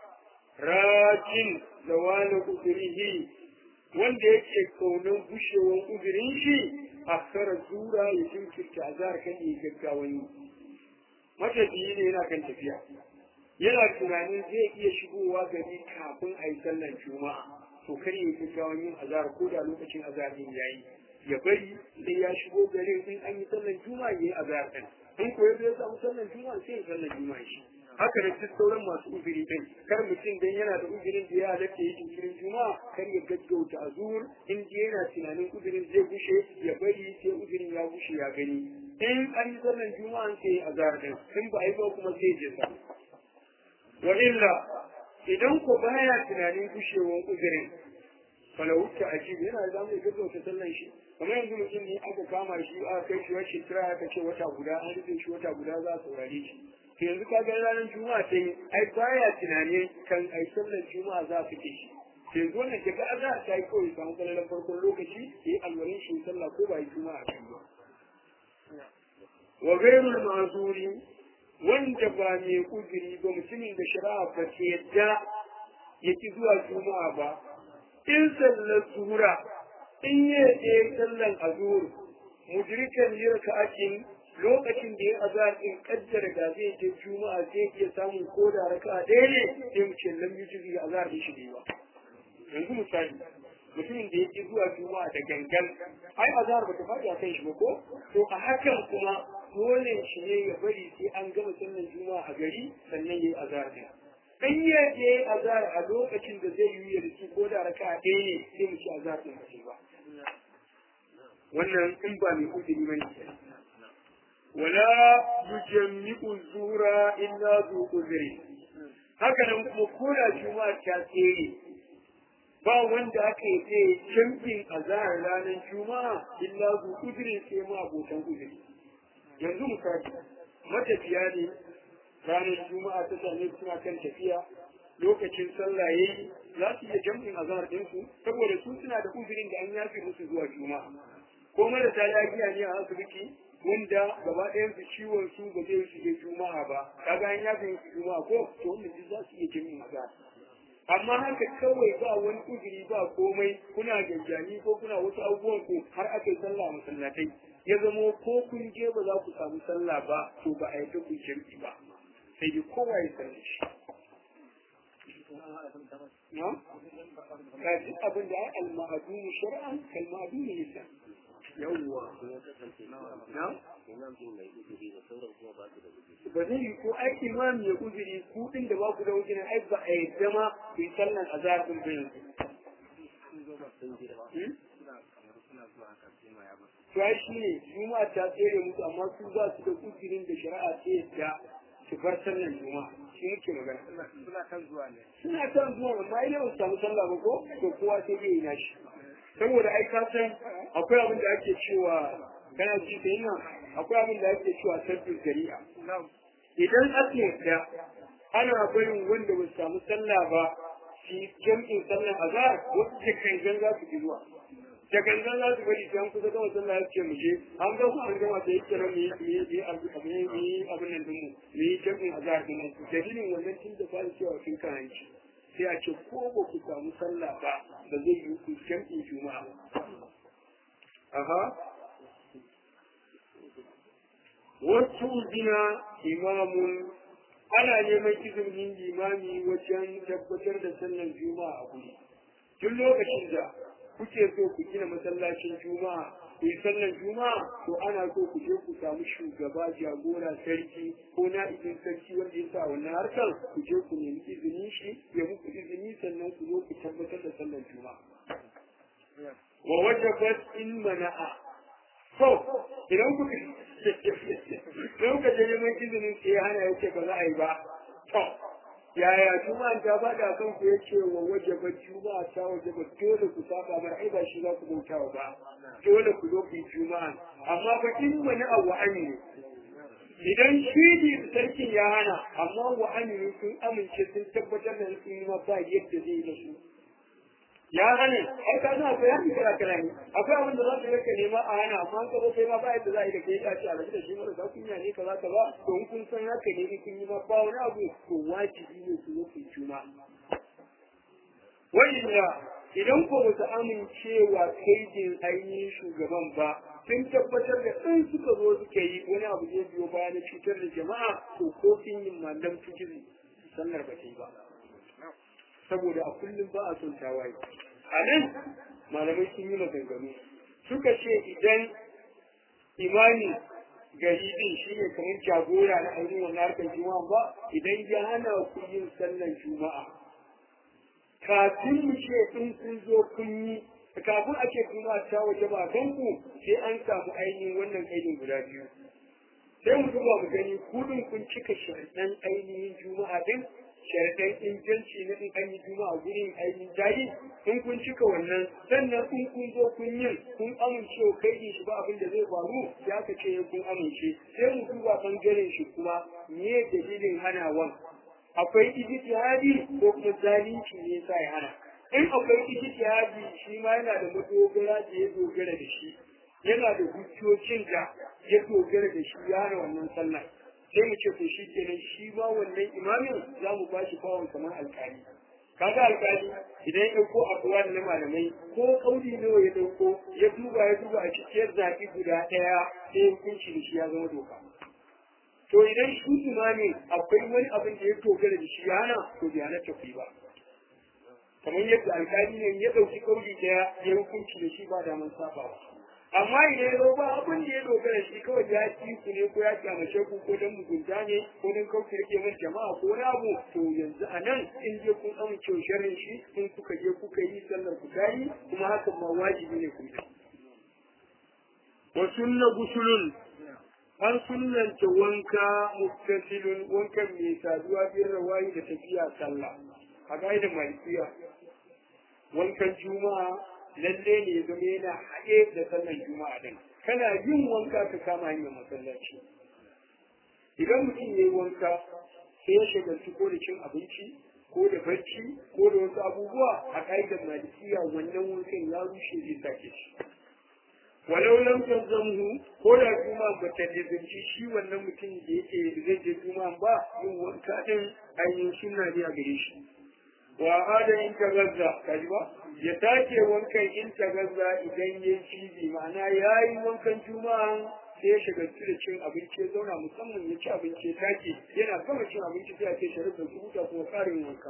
rajin da wani uzurihi wanda yake kaunan gushewan uzurin shi a kara sura ya jinkirta azar kan yi gaggawan yi matafiyi ne yana kan tafiya yana tunanin zai iya shigowa gari kafin a yi sallar juma'a to kar yi gaggawan yin azar ko da lokacin azar din yayi ya bari sai ya shigo garin in an yi sallar juma'a yayi azar din in ko ya samu sallar juma'a sai ya sallar juma'a shi haka da duk sauran masu uzuri din kar mutum dan yana da uzurin da ya halatta yi jinkirin juma'a kar ya gaggauta azur in yana tunanin uzurin zai gushe ya bari sai uzurin ya gushe ya gani in an yi sallan juma'a sai a din in ba a yi ba kuma sai je sa wa illa idan ko baya tunanin gushewan uzurin falawutta a jibi yana da mai gaggauta sallan shi kamar yanzu mutum ne aka kama shi aka kai shi wacce kira aka ce wata guda an rufe shi wata guda za a saurare shi to yanzu ka ga ranar juma'a ta yi ai baya tunanin kan ai sallar juma'a za a fike shi to yanzu wannan daga azhar ta yi kawai samu kalalan farkon lokaci ya yi alwalin shi sallah ko ba yi juma'a kan ba wa gairul ma'zuri wanda ba mai uzuri ba mutumin da shari'a ba ta yadda ya ki zuwa juma'a ba in sallar zuhura in ya je sallan azur mudrikan yirka'atin lokacin da ya azar in kaddara da zai je juma'a zai iya samun ko da raka ɗaya ne sai mu ce lam yujizi azar da shi ne ba yanzu misali mutumin da yake zuwa juma'a da gangan ai azhar bata faɗi a kan shi ba ko to a hakan kuma dole shi ne ya bari sai an gama sallar juma'a a gari sannan yayi azhar din in ya je azhar a lokacin da zai yi yarki ko da raka ɗaya ne sai mu ci azhar din ba ba wannan in ba mai uzuri bane wala yujammi'u zura illa zu uzri haka nan kuma ko da juma'a ta tsere ba wanda aka yi ce jam'in azahar ranar juma'a illa zu uzuri sai ma abokan uzuri yanzu misali matafiya ne ranar juma'a ta same suna kan tafiya lokacin sallah yayi za su iya jam'in azahar ɗinsu saboda su suna da uzurin da an yafe musu zuwa juma'a ko marasa lafiya ne a asibiti wanda gaba ɗayan su ciwon su ba zai su je juma'a ba kaga an yafe musu juma'a ko to wannan duk za su iya jam'in azahar amma haka kawai ba wani uzuri ba komai kuna gajjani ko kuna wasu abubuwan ku har aka yi sallah masallatai ya zamo ko kun je ba za ku samu sallah ba to ba a yi ku jam'i ba sai dai kowa ya sallah shi na? Ka ji abin da ai al-ma'adunu shar'an kal-ma'adunu lisan. Yawwa. Na? Ba zai yi ko ai imam ya uzuri ku din da ba ku da uzuri ai ba a yadda ma ku yi sallan azhar din ba yanzu. To ai shi ne juma'a ta tsere musu amma su za su da uzurin da shari'a ta yadda su bar sallan juma'a shi yake magana suna kan zuwa ne suna kan zuwa amma idan ba su samu sallah ba ko to kowa sai zai yi nashi saboda ai ka san akwai abin da ake cewa kana ji da yana akwai abin da ake cewa sabbin shari'a idan aka yadda ana barin wanda ba su samu sallah ba shi jam'in sallan azhar wasu da kangan za su ji zuwa da gangan za su bari sai an kusa gama sallah ya ce mu je an ga an gama da yake ran mu yi yi yi abin nan din mu mu yi jam'in azhar din mu dalilin wannan tun da fara cewa kin kan hanci sai a ce ko ba ku samu sallah ba ba zai yi ku jam'in juma'a aha wasu zina imamun ana neman izinin limami wajen tabbatar da sallar juma'a a guri duk lokacin da kuke so ku gina masallacin juma'a ku yi sallan juma'a to ana so ku je ku samu shugaba jagora sarki ko na izin sarki wanda ya sa wannan harkar ku je ku nemi izinin shi ya muku izini sannan ku zo ku tabbatar da sallan juma'a wa wajabat in mana'a to idan ku idan ka je neman izinin sai hana yake ba za a yi ba to yaya juma'a ta bada kan ku yace wa wajaba juma'a ta wajaba dole ku saba mar ai ba shi za ku bauta ba dole ku zo ku yi juma'a amma fa in wani abu ne idan shi ne sarkin ya hana amma wa aminu sun amince sun tabbatar da sun yi ma ba yadda zai da su ya hane ai ka na akwai yanki kira kira ne akwai abin da za su rika nema a hana amma an karo kai ma ba yadda za a yi da kai ya ce a rabu da shi mara za ku yi ne kaza kaza to in kun san haka ne in kun yi ma ba wani abu to wajibi ne ku zo ku yi juna wa'inda idan ko ba su amincewa kaidin ainihin shugaban ba sun tabbatar da in suka zo suka yi wani abu zai biyo baya na cutar da jama'a to ko sun yi mallam fikiri sannar ba ta yi ba saboda a kullum ba a son tawaye a nan malamai sun yi maganganu suka ce idan imani gari din shi ne kamar jagora na ainihin wannan harkar juma'a ba idan ya hana ku yin sallar juma'a kafin mu ce in kun zo kun yi kafin a ce juma'a ta waje ba kan ku sai an samu ainihin wannan ainihin guda biyu sai mu duba mu gani kudin kun cika sharaɗan ainihin juma'a din sharaɗan inganci na in an yi juma'a gurin ainihin jayi in kun cika wannan sannan in kun zo kun yin kun amince kai shi ba abin da zai faru ya ka ce kun amince sai mu duba bangaren shi kuma me dalilin hanawan akwai ijtihadi ko kuma zalunci ne sa ya hana in akwai ijtihadi shi ma yana da madogara da ya dogara da shi yana da hujjocin da ya dogara da shi ya hana wannan sallah sai mu ce to shi kenan shi ma wannan imamin za mu ba shi bawon kamar alkali kaga alkali idan ya ɗauko abuwa na malamai ko kauli nawa ya ɗauko ya duba ya duba a cikin zaɓi guda ɗaya sai hukunci da shi ya zama doka to idan shi imamin akwai wani abin da ya dogara da shi ya hana to bai halatta ku ba kamar yadda alkali ne ya ɗauki kauli ɗaya ya hukunci da shi ba daman sabawa amma idan ya zo ba abin da ya dogara shi kawai ya ci ku ne ko ya kyamace ku ko dan mugunta ne ko dan kauce rike min jama'a ko wani abu to yanzu a nan in je kun amince sharrin shi in kuka je kuka yi sallar ku tayi kuma hakan ma wajibi ne ku yi wa sunna gusulun an sunnanta wanka muktasilun wankan mai saduwa bin rawayi da tafiya sallah a gaida malikiya wankan juma'a lalle ne zama yana haɗe da sallan juma'a din kana yin wanka ka kama hanyar masallaci idan mutum ya yi wanka sai ya shagaltu ko da cin abinci ko da barci ko da wasu abubuwa a ƙa'idar malikiya wannan wankan ya rushe zai sake shi walau lam tanzamhu ko da juma'a ba ta lizinci shi wannan mutum da yake zai je juma'a ba yin wanka din ainihin sunna ne a gare shi wa hada in ka gazza kaji ba ya take wankan in ta gazza idan ya cibi ma'ana ya yi wankan juma'a sai ya shiga da cin abinci ya zauna musamman ya ci abinci ya take yana gama cin abinci sai a ce sharif da huta kuma karin wanka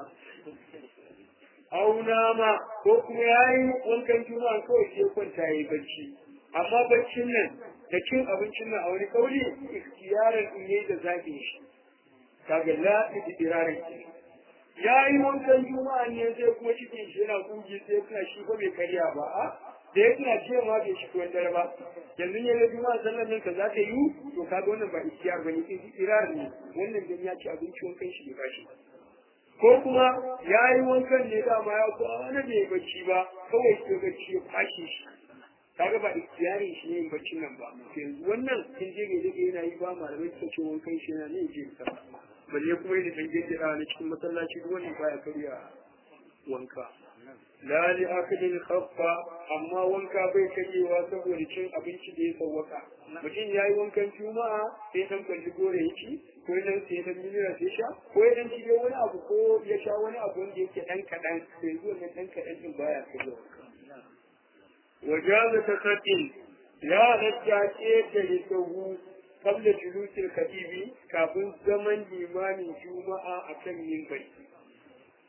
auna ma ko kuma ya yi wankan juma'a kawai sai kwanta ya yi bacci amma baccin nan da cin abincin nan a wani kauli ikhtiyaran in yayi da zaɓin shi kaga la idirarin kenan ya yi wankan juma'a ne sai kuma cikin shi yana kugi sai kuma shi ko bai karya ba a da ya tuna cewa bai shi kuwan dare ba yanzu ya ga juma'a sallan nan ka za ta yi to kaga wannan ba ikhtiyar bane in irar ne wannan dan ya ci abinci wankan shi bai bashi ko kuma ya yi wankan ne dama ya ko wani bai bacci ba kawai sai bacci ya kwashe shi kaga ba ikhtiyarin shi ne yin baccin nan ba yanzu wannan in je ne dake yana yi ba malamai suka ce wankan shi yana ne je sallah balle kuma yadda ɗan jirgin na cikin masallaci duk wani baya karya wanka la li akadin khaffa amma wanka bai karyewa saboda cin abinci da ya sawwaka mutum ya yi wankan juma'a sai dan kwalli gore ya ci ko dan sai dan minira sai sha ko ya dan ci wani abu ko ya sha wani abu wanda yake dan kaɗan sai zuwa nan dan kaɗan din baya karya wanka wajaza takatin ya halatta ƙetare sahu قبل جلوس الخطيب كابن زمن إمام الجمعة أكم ينبغي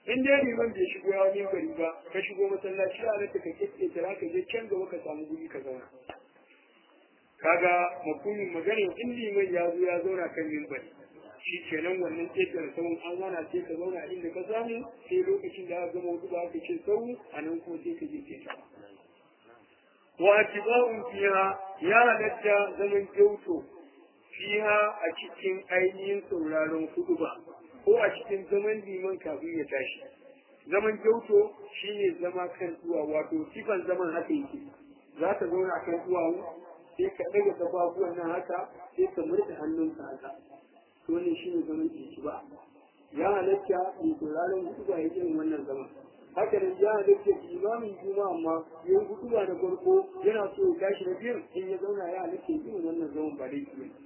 in dai liman bai shigo ya wani bari ba ka shigo masallaci a rata ka kike tara ka je can gaba ka samu guri ka zauna kaga makumin magana in liman ya zo ya zauna kan mimbari shi kenan wannan ƙetare sauran an wana sai ka zauna a inda ka samu sai lokacin da aka gama hudu ba aka ce sau a nan kuma sai ka je ƙetare wa atiba'un fiha ya halatta zaman kyauto fiha a cikin ainihin sauraron hudu ba ko a cikin zaman liman kafin ya tashi zaman kyauto shine zama kan duwa wato sifan zaman haka yake za ka zauna kan duwawu sai ka ɗaga kafafuwan nan haka sai ka murɗe hannunka haka to ne shine zaman ciki ba ya halatta mai sauraron hudu ba ya irin wannan zaman haka nan ya halatta imamin juma'a amma yin hudu ba da farko yana so ya tashi na biyun in ya zauna ya halatta irin wannan zaman ba laifi ne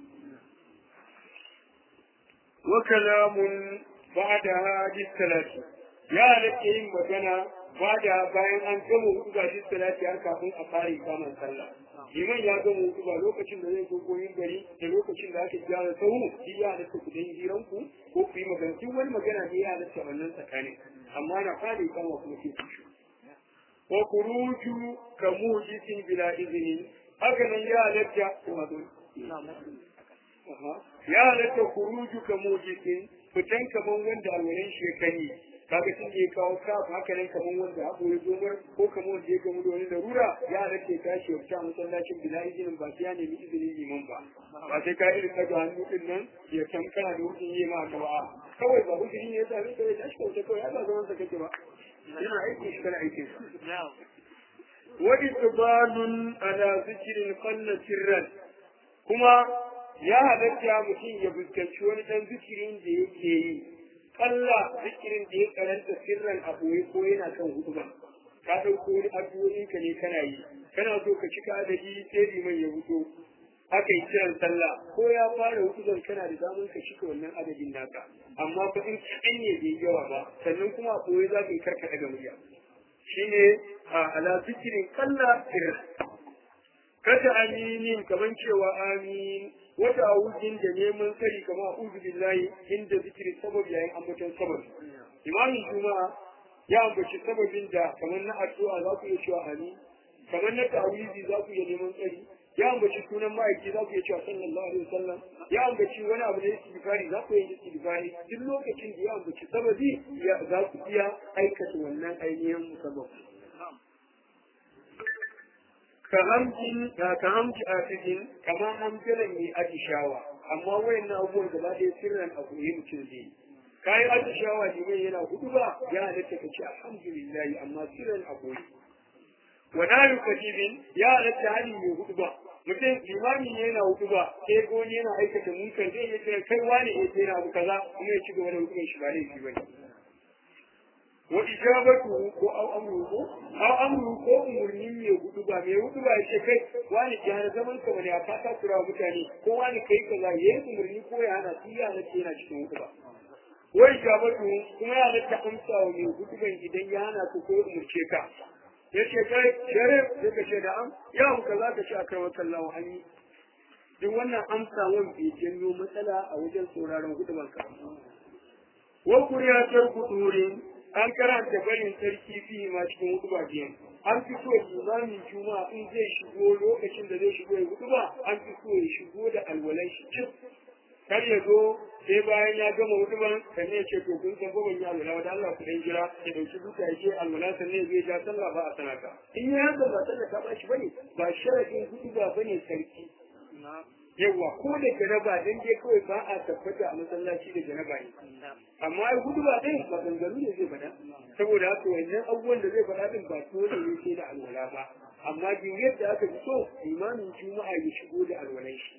وكلام بعدها بالثلاث يا لك yin magana bada bayan an gama hudu ba shi salati har kafin a fara ikaman sallah liman ya gama hudu ba lokacin da zai zo koyin gari da lokacin da aka gyara sahu shi ya halatta ku dan hiran ku ko ku yi magana duk wani magana ne ya halatta wannan tsakanin amma na fara ikama kuma sai ku shi wa kuruju ka mujisin bila izini haka nan ya halatta kuma ya halatta kuruju ka mujisin fitan kaman wanda alwalan shekani kaga tun da ya kawo kaf haka nan kaman wanda haƙo ya zo mar ko kaman wanda ya gamu da wani larura ya halatta ya tashi wata masallacin bila izinin ba sai ya nemi izinin liman ba ba sai ka irin kaga hannu din nan ya san kana da hukun yi ma ba kawai ba hukun ne ya sami kawai tashi kauce kawai ya ba zaman sa kake ba yana aiki shi kana aikin sa wa itbalun ala zikrin qalla sirran kuma ya halatta mutum ya fuskanci wani dan zikirin da yake yi kalla zikirin da ya karanta sirran a ɓoye ko yana kan hutuba ka ɗauko wani addu'o'in ka ne kana yi kana so ka cika adadi sai liman ya huto aka yi kiran sallah ko ya fara hutuban kana da damar ka cika wannan adadin naka amma fa in kaɗan ne bai yawa ba sannan kuma a ɓoye za ka yi karkaɗa ga murya shine a ala zikirin kalla sirran kada aminin kaman cewa amin wata awujin da neman tsari kama a'udhu billahi inda zikiri sabab yayin ambaton sabab imamin juma'a ya ambaci sababin da kamar na addu'a za ku iya cewa amin kamar na ta'awizi za ku iya neman tsari ya ambaci sunan ma'aiki za ku iya cewa sallallahu alaihi wasallam ya ambaci wani abu da istighfari za ku iya istighfari duk lokacin da ya ambaci sababi za ku iya aikata wannan ainihin sabab ka hamji a cikin kamar hamjalan mai atishawa amma wayan na abubuwan da ba ɗaya sirran a koyi mutum zai kayi atishawa liman yana hudu ba ya halatta ka ce alhamdulillahi amma sirran a koyi wa nayu katibin ya halatta hali mai hudu ba mutum limami ne yana hudu ba sai goni yana aikata munkar zai iya kira kai wani ya ce na abu kaza kuma ya ci gaba da hukumar shi ba laifi ba ne wa ijabatu ko aw amru ko aw amru ko umurni ne hudu ba mai hudu ba yace kai wani jihar zaman ka bane a fata kura mutane ko wani kai kaza yayi umurni ko ya hana shi ya nace yana cikin hudu ba wa ijabatu kuma ya nace amsa wa mai hudu ban idan ya hana ku ko umurce ka yace kai sharif sai ka ce da am ya mu kaza ka ce akai wakallahu an yi duk wannan amsa wan bai janyo matsala a wajen sauraron hudu ka wa kuriyatar kudurin an karanta barin sarki fi ma cikin hutuba biyan an fi so limamin juma'a in zai shigo lokacin da zai shigo ya hutuba an fi so ya shigo da alwalan shi cif kar ya zo sai bayan ya gama hutuban sannan ya ce to kun san ba ban yi alwala wa Allah ku dan jira ya dauki duka ya ce alwala sannan zai ja sallah ba a sanata in ya haka ba sallah ta ba shi bane ba sharadin hutuba bane sarki yawa ko da janaba dan dai kawai ba a tabbata a masallaci da janaba ne amma ai hudu ba dai ba gangaru ne zai faɗa saboda haka wannan abubuwan da zai faɗa din ba dole ne sai da alwala ba amma din yadda aka fi so imamin juma'a ya shigo da alwalan shi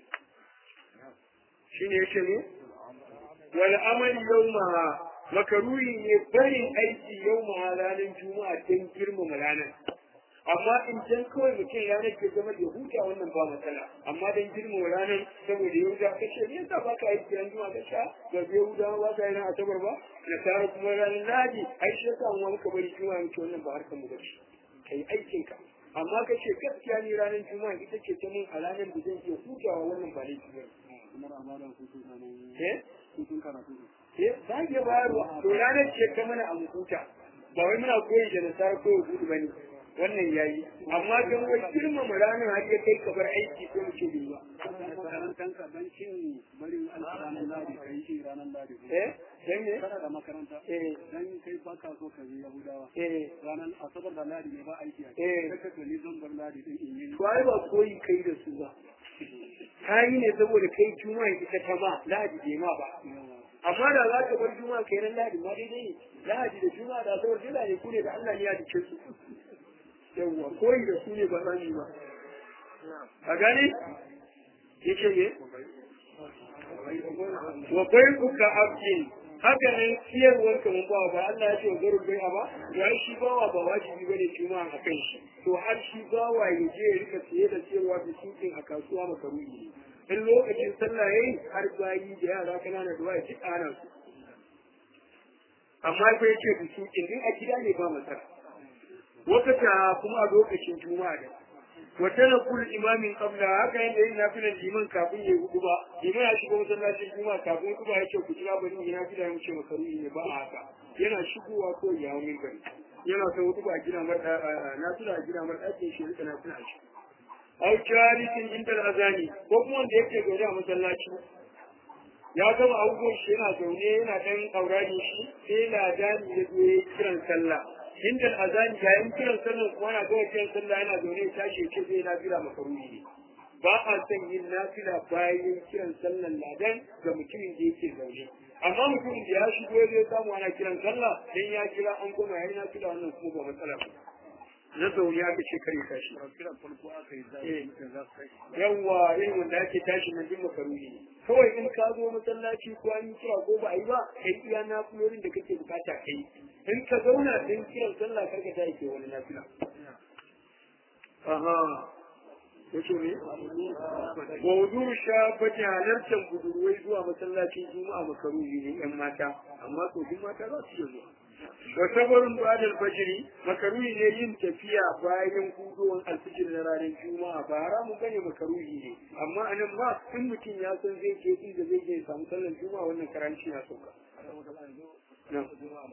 shine yace ne wal amal yawma makaruhi ne barin aiki yawma ranar juma'a don girmama ranar amma in can kawai mutum ya nake zama da huta wannan ba matsala amma dan girma ranar saboda yahuda ka ce me yasa ba ka yi kiran zuwa ka sha ga yahuda ba ka yi ran asabar ba da tare kuma ranar ladi ai shi yasa mu muka bari juma'a muke wannan ba harkar mu bace kai aikin ka amma ka ce gaskiya ni ranar juma'a ita ce ta mun a ranar da zan iya hutawa wannan ba laifi ba eh eh za ki bayarwa to ranar ce ta mana a mutunta ba wai muna koyi da nasara ko gudu bane wannan yayi amma don wai girmama ranar har ya kai kabar aiki ko mu ce bai ba makarantanka don cin barin ranar ladi ka yi shi ranar ladi eh dan me kana da makaranta eh dan kai ba ka so ka bi yahudawa eh ranar asabar da ladi ne ba aiki a Eh. kai ka ni zan bar ladi din in yi to ai ba koyi kai da su ba kayi ne saboda kai juma'a ita ta ma lahadi bai ma ba amma da za ka bar juma'a kai ran lahadi ma daidai ne lahadi da juma'a da sabar jila ne ku ne da Allah ne ya dike su yawwa koyi da su ne ba za mu yi ba a gane yake ne wa bai kuka abdin haka nan siyarwar ka mun bawa ba Allah ya ce wa garul bai ba ya shi bawa ba wajibi bane juma'a a kan shi to har shi bawa ya je ya rika siye da siyarwa da sukin a kasuwa makaruni in lokacin sallah yayi har bayi da yara kanana da waya duk ana su amma fa yace da sukin din a gida ne ba matsala wakata kuma a lokacin juma'a da wata na kul imamin kabla haka yadda yin nafilan liman kafin ya hudu ba liman ya shiga masallacin juma'a kafin hudu ba ya ce ku kira bari ya nafila ya wuce makaruni ne ba a haka yana shigowa ko ya hau minbari yana son hudu ba a gina mar nafila a gina mar ɗakin shi rika nafila a shi au jalisin inda azani ko kuma wanda yake zaune a masallaci ya gama abubuwan shi yana zaune yana ɗan ƙaurari shi sai ladani ya zo ya kiran sallah inda azani yayin kiran sallah kuma na gama kiran sallah yana zaune ya tashi ya ce zai nafila makaruni ne ba a son yin nafila bayan kiran sallan ladan ga mutumin da yake zaune amma mutumin da ya shigo ya zai samu ana kiran sallah dan ya kira an goma yayin nafila wannan kuma ba matsala ba na zaune aka ce kare tashi kiran farko aka yi Eh. zai za su kai yawwa irin wanda ake tashi na jin makaruni ne kawai in ka zo masallaci ko an yi kira ko ba a yi ba kai iya nafilorin da kake bukata kai in ka zauna don kiran sallah karka ta ke wani nafila aha yace ne wa wudu shafati halartar budurwai zuwa masallacin juma'a makaruni ne yan mata amma tsofin mata za su iya zuwa wa sabarin ba'dal fajri makaruni ne yin tafiya bayan hudowar alfijir na ranar juma'a ba haramun bane makaruni ne amma anan ma in mutum ya san zai je inda zai je ya samu sallar juma'a wannan karanci na sauka Na'am.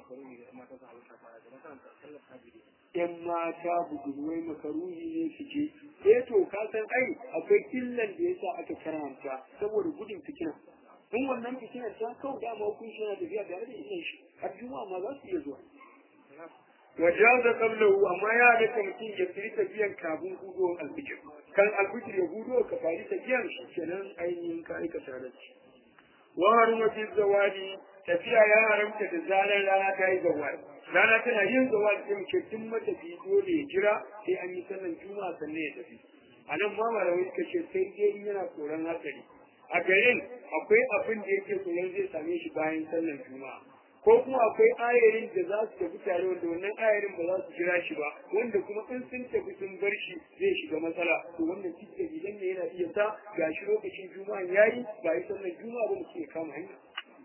yan mata budurwai makaruni ne su je eh to ka san ai akwai illan da yasa aka karanta saboda gudun fitina in wannan fitinar ta kau dama hukunci yana tafiya tare da illan shi har juma'a ma za su iya zuwa wajaza qablahu amma ya da mutum ya firi tafiyan kafin hudowar alfijir kan alfijir ya hudo ka fari tafiyan shi kenan ainihin ka aikata da shi wa haruma fi zawadi tafiya ya haramta da zaran rana ta yi zawadi rana tana yin zawadi sai muke tun matafi dole ya jira sai an yi sallan juma'a sannan ya tafi a nan ma malamai suka ce sai dai in yana tsoron hatsari a garin akwai abin da yake tsoron zai same shi bayan sallan juma'a ko kuma akwai ayarin da za su tafi tare wanda wannan ayarin ba za su jira shi ba wanda kuma in sun tafi sun bar shi zai shiga matsala to wannan cikin idan ne yana iya sa ga shi lokacin juma'a yayi ba yi sallan juma'a ba mutum ya kama hanya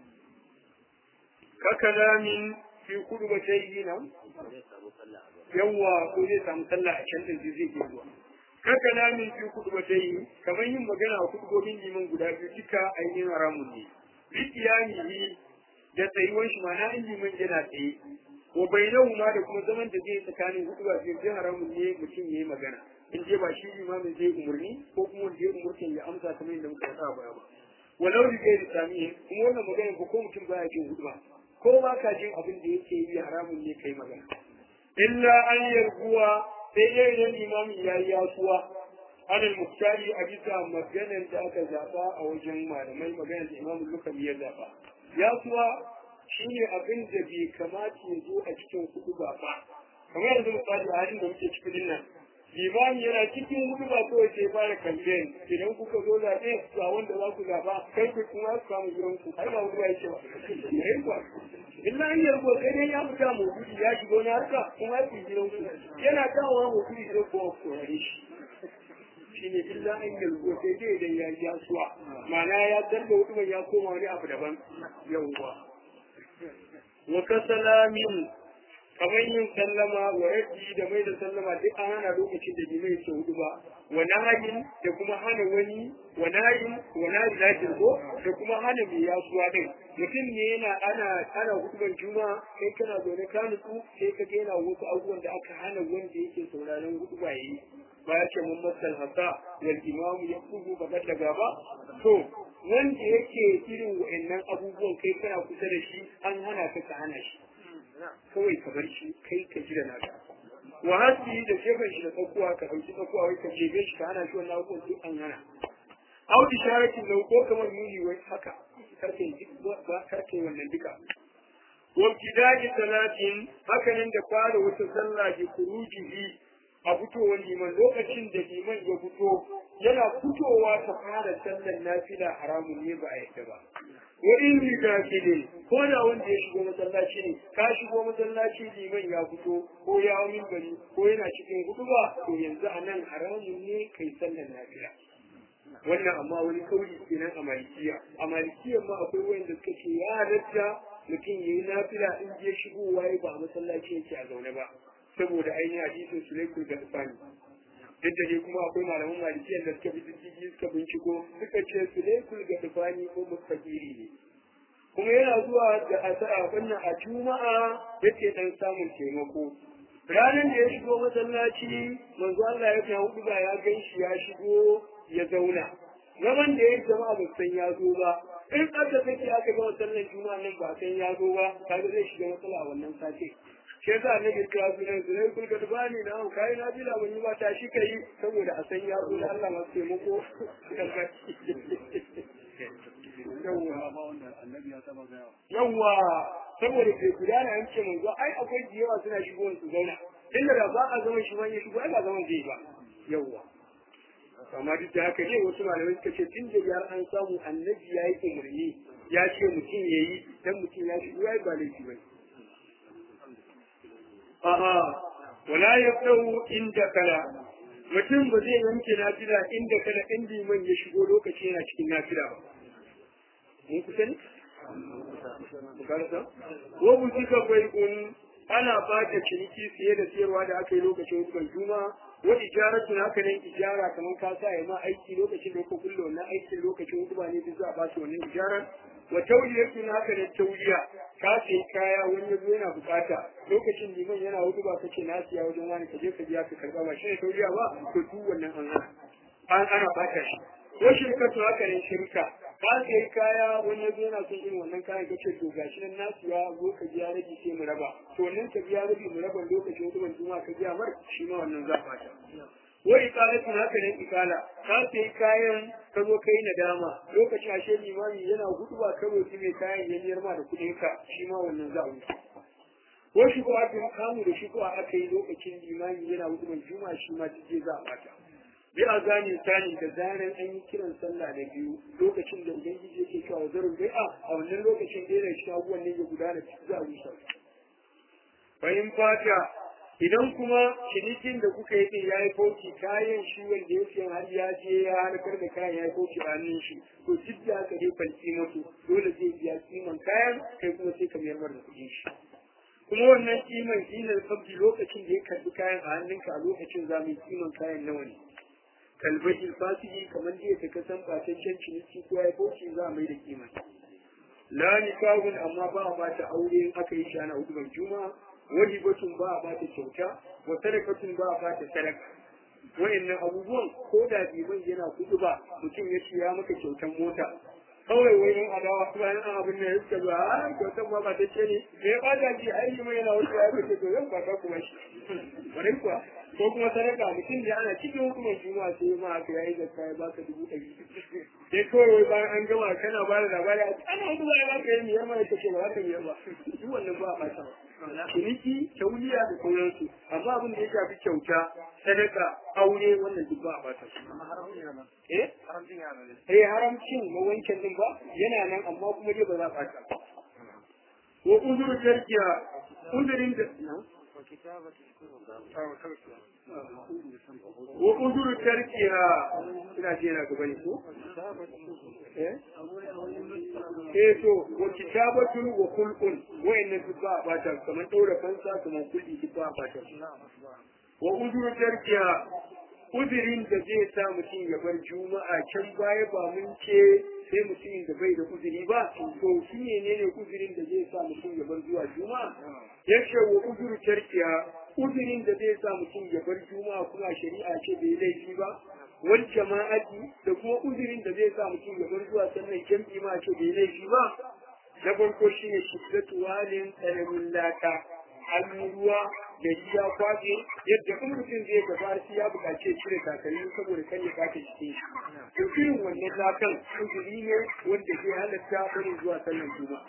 kakalamin fi kudu ba ta yi nan yawwa ko zai samu sallah a can din zai iya zuwa kakalamin fi kudu ba ta yi kamar yin magana a kudubobin liman guda biyu duka ainihin haramun ne bikiyanihi da tsayuwan shi mana in liman yana tsaye wa bainahu ma da kuma zaman da zai tsakanin hudu ba sai haramun ne mutum yayi magana in je ba shi limamin zai umurni ko kuma wanda ya umurtan ya amsa kamar yadda muka faɗa a baya ba walau da gairi samiyin kuma wannan magana ko ko mutum baya jin hudu ba ko ba ka jin abin da yake yi haramun ne kai magana illa an yarguwa sai dai idan limamin ya yi yasuwa anil muktari a bisa maganar da aka zaɓa a wajen malamai maganar da imamun lukami ya zaɓa yasuwa shi ne abin da bai kamata ya zo a cikin hudu ba ba kamar yanzu misali a halin da muke cikin nan limami yana cikin hudu ba kawai sai fara kamfen idan kuka zo zaɓe ga wanda za ku zaɓa kai ku kuma su samu gidan ku ai ba hudu ba yake ba yayin ba illa an yarbo sai dai ya fita mu gudu ya shiga wani harka kuma ya fi gidan ku yana dawowa mu gudu sai kuma ku rare shi shine illa an yarbo sai dai idan ya ja suwa ma'ana ya darba hudu ya koma wani abu daban yawwa wa kasalamin kamar yin sallama wa raddi da mai da sallama duk an hana lokacin da limai ke hudu ba wa nahayin da kuma hana wani wa nahayin wa nahayin lakin ko da kuma hana mai yasuwa din mutum ne yana ana ana huduban juma'a kai kana zaune ka nutsu sai ka ga yana wasu abubuwan da aka hana wanda yake sauraron huduba yayi ba ya ce mun masal hasa wal imam ya kudu ba da gaba to wanda yake irin wa'annan abubuwan kai kana kusa da shi an hana ka ka hana shi kawai ka bar shi kai ka ji da naka wa hasi da gefen shi da tsakuwa ka ɗauki tsakuwa wai ka jebe shi ka hana shi wannan abubuwan duk an hana au isharatin lau ko kamar nuni wai haka karke ba karke wannan duka wabtidaji salatin hakanan da fara wata sallah ke kurujihi a fitowar liman lokacin da liman ya fito yana fitowa ta fara sallar nafila haramun ne ba a yadda ba wa in riga ne ko da wanda ya shigo masallaci ne ka shigo masallaci liman ya fito ko ya hau minbari ko yana cikin hutuba to yanzu a nan haramun ne kai sallar nafila wannan amma wani kauli kenan a malikiya a malikiya ma akwai wanda suka ce ya halatta mutum ya yi nafila in je shigowa ya ba a masallaci yake a zaune ba saboda ainihin hadisin sulaikul gadfani duk da dai kuma akwai malaman malikiyan da suka bi diddigi suka binciko suka ce sulaikul gadfani ko mustaqiri ne kuma yana zuwa da asara wannan a juma'a yake dan samun taimako ranar da ya shigo masallaci manzo Allah ya ta hudu ba ya gan shi ya shigo ya zauna zaman da ya jama'a ba san ya zo ba in aka sake aka ga sallar juma'a nan ba san ya zo ba kaga zai shiga matsala a wannan sati shi yasa annabi kira su ne su ne kun ka bani na kai na bila ban yi ba ta shi kai saboda a san ya zo da Allah masu taimako yawwa saboda ke gudana an ce manzo ai akwai jiyawa suna shigo su zauna inda da ba a zama shi man ya shigo ai ba zaman zai ba yawwa amma duk da haka ne wasu malamai suka ce tun da yar an samu annabi ya yi umarni ya ce mutum ya yi dan mutum ya shigo ya yi ba laifi ba a'a wala ya tsawo inda kala mutum ba zai yanke nafila inda kala in liman ya shigo lokaci yana cikin nafila ba mun kusa ne ko bu kika bai kun ana bada ciniki siye da siyarwa da aka yi lokacin hukumar juma'a wa ijaratun haka nan ijara kamar ka sa ma aiki lokacin da ka kulle wannan aikin lokacin hukuma ne duk za a ba su wannan ijarar wa tauliyatun haka nan tauliya ka sai kaya wani yazo yana bukata lokacin liman yana hutuba kace na siya wajen wani ka je ka biya ka karba ba shi ne tauliya ba to duk wannan an hana an ana bata shi ko shirkatu haka ne shirka ka sai kaya wani yazo yana son irin wannan kayan kace to gashi nan na siya zo ka biya rabi sai mu raba to nan ka biya rabi mu raba lokacin hutuban juma'a ka biya mar shi ma wannan za bata wa iqalatu haka ne iqala ka sai kayan ka zo kai nadama lokacin ashe limami yana hudu ba karo shi mai kayan ya niyar ma da kudin ka shi ma wannan za a wuce ko shi ko aka kamu da shi ko aka yi lokacin limami yana hudu juma'a shi ma tije za a bata bi a gane tani da zaran an yi kiran sallah da biyu lokacin da ubangiji yake cewa zarin bai'a a wannan lokacin da yana cikin abubuwan ne ya gudana za a wuce bayan fata idan kuma cinikin da kuka yi ya yi fauci kayan shi wanda ya siyan har ya je ya harkar da kayan ya yi fauci a hannun shi to duk da aka dai falki mutu dole zai biya kiman kayan kai kuma sai ka mayar da kuɗin shi kuma wannan kiman kinan sabbi lokacin da ya karbi kayan a hannunka a lokacin za mu yi kiman kayan nawa ne kalbashin fasiki kamar da ya kasan ɓataccen ciniki ko ya yi fauci za a mai da kiman la nikahun amma ba a bata aure in aka yi shi ana hudubar juma'a wajibatun ba a bata kyauta wa sadakatun ba a bata sadaka wayannan abubuwan ko da biban yana kudu ba mutum ya ce ya maka kyautan mota kawai wai yan adawa bayan an abin da ya suka ba a kyautan ma ba ta ce ne me ya bada ji ai yi mai yana wasu ya kace to zan kwata kuma shi bari kuwa ko kuma sadaka mutum da ana cikin hukumar juma'a sai ma aka yayi zakka ya baka dubu ɗari sai kawai wai bayan an gama kana ba da labari ana hudu ba ya baka yi miyar ma ya kace ba za ka miyar ba duk wannan ba a ɓata ba ciniki tauliya da sauransu amma abin da ya shafi kyauta sadaka aure wannan duk ba a bata su eh eh haramcin na wancan din ba yana nan amma kuma dai ba za a bata wa uzuru jarkiya uzurin da wa uzuru tarkiha ina ce yana gaba ne ko eh eh to wa kitabatun wa kulqun wayannan duk ba ba ta kamar daura fansa kamar kulli duk ba ba ta wa uzuru tarkiha uzurin da zai sa mutum ya bar juma'a can baya ba mun ce sai mutumin da bai da uzuri ba to shi ne ne uzurin da zai sa mutum ya bar zuwa juma'a yace wa uzuru tarkiha uzurin da zai sa mutum ya bar juma'a kuma shari'a ce bai laifi ba wal jama'ati da kuma uzurin da zai sa mutum ya bar zuwa sannan jam'i ma ce bai laifi ba na farko shine shiddatu walin tsananin laka ruwa da ya kwaje yadda in mutum zai gaba sai ya buƙaci cire takalmi saboda kan ya kace cikin shi to irin wannan lakan uzuri ne wanda zai halatta bari zuwa sallan juma'a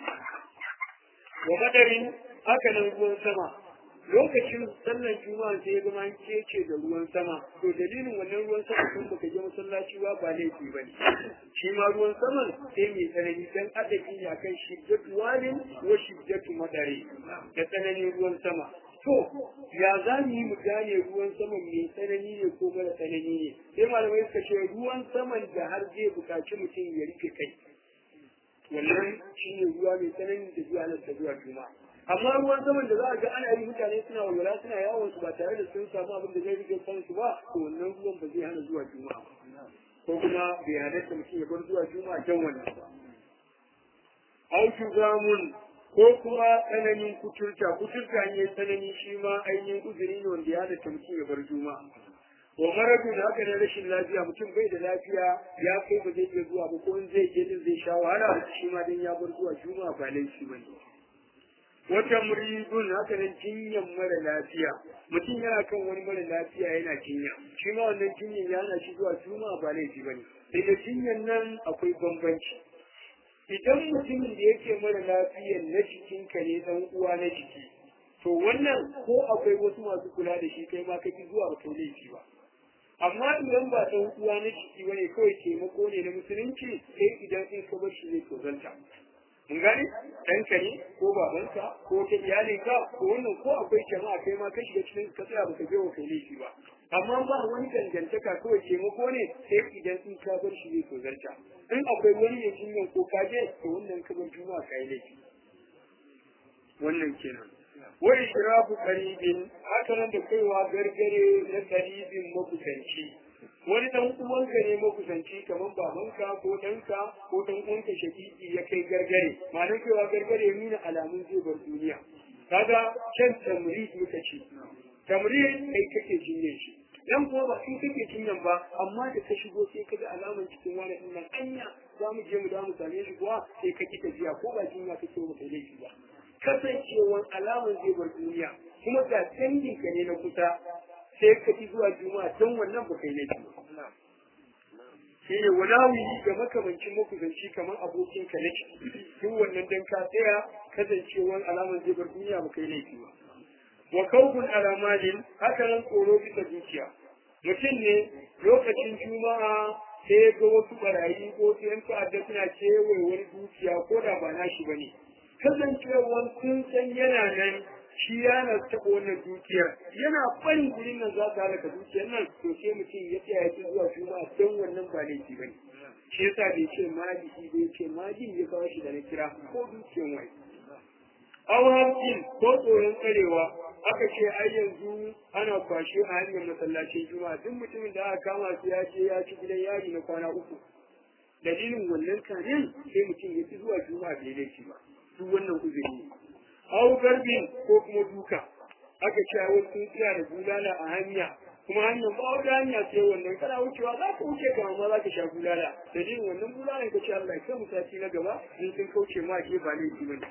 wa madarin haka nan ruwan sama lokacin sallan juma'a sai ya zama an kece da ruwan sama to dalilin wannan ruwan sama sun baka je masallaci ba ba laifi bane shi ma ruwan saman sai mai tsanani dan adabi ne akan shiddatu walin wa shiddatu madari da tsananin ruwan sama to ya za mu yi mu gane ruwan saman mai tsanani ne ko mara tsanani ne sai malamai suka ce ruwan saman da har zai buƙaci mutum ya rike kai wannan shi ne ruwa mai tsanani da zuwa nan da zuwa juma'a amma ruwan saman da za a ga ana yi mutane suna walwala suna yawon su ba tare da sun samu abin da zai rike kansu ba to wannan ruwan ba zai hana zuwa juma'a ko kuma bai halatta mutum ya bar zuwa juma'a can wannan ba auki zamun ko kuma tsananin kuturta kuturta ne tsanani shi ma ainihin uzuri ne wanda ya halatta mutum ya bar juma'a wa maradu da haka na rashin lafiya mutum bai da lafiya ya kai ba zai iya zuwa ba ko in zai je din zai sha wahala shi ma dan ya bar zuwa juma'a ba laifi ba ne wata muridun haka nan jinyan mara lafiya mutum yana kan wani mara lafiya yana jinya shi ma wannan jinyan ya hana shi zuwa juma'a ba laifi ba ne sai da jinyan nan akwai bambanci idan mutumin da yake mara lafiyan na jikinka ne dan uwa na jiki to wannan ko akwai wasu masu kula da shi kai ma kake zuwa ba kai laifi ba amma idan ba dan uwa na jiki bane kawai taimako ne na musulunci sai idan in ka bar shi zai tozanta mun gane ɗanka ne ko babanka ko ta iyalinka ko wannan ko akwai jama'a kai ma ka shiga cikin ka tsaya baka je wa kai laifi ba amma ba wani dangantaka kawai taimako ne sai idan in ka bar shi zai tozarta in akwai wani ya jinyan ko ka je to wannan ka bar juma'a ka yi laifi wannan kenan wa ishrafu qaribin haka nan da kaiwa gargare na qaribin makusanci wani dan uwanka ne makusanci kamar babanka ko ɗanka ko dan uwanka shakiki ya kai gargare ma'anar kaiwa gargare nuna alamun zai bar duniya kaga can tamrid muka ce tamrid kai kake jinye shi dan kuma ba kai kake jinyan ba amma da ka shigo sai ka ga alaman cikin wani din nan anya za mu je mu da mu same shi kuwa sai ka ki tafiya ko ba jinya kake mu kai laifi ba kasancewan alaman zai bar duniya kuma ga danginka ne na kusa sai ka ki zuwa juma'a don wannan ba kai laifi ba shi ne walawi ga makamancin makusanci kamar abokin ka na ciki duk wannan dan ka tsaya kasancewan alaman zai bar duniya ba kai laifi ba wa kawkun alamalin haka nan tsoro bisa zuciya mutum ne lokacin juma'a sai ya ga wasu barayi ko su yan ta'adda suna kewaye wani dukiya ko da ba nashi ba ne kasancewan sun san yana nan shi yana taɓa wannan dukiyar yana barin gurin nan za ta halaka dukiyar nan to sai mutum ya tsaya ya ci zuwa juma'a don wannan ba laifi ba ne shi yasa bai ce maliki bai ce majin ya kawo shi da na kira ko dukiyar wai auhakin ko tsoron tsarewa aka ce ai yanzu ana kwashe a hanyar masallacin juma'a duk mutumin da aka kama su ya ce ya ci gidan yari na kwana uku dalilin wannan kanin sai mutum ya ci zuwa juma'a bai laifi ba duk wannan uzuri ne hau garbin ko kuma duka aka ce a wasu tsaya da bulala a hanya kuma hanyar ba wata hanya sai wannan kana wucewa za ka wuce ka amma za ka sha bulala dalilin wannan bulalan ka ce Allah ya mu sati na gaba in sun kauce ma ke ba laifi ba ne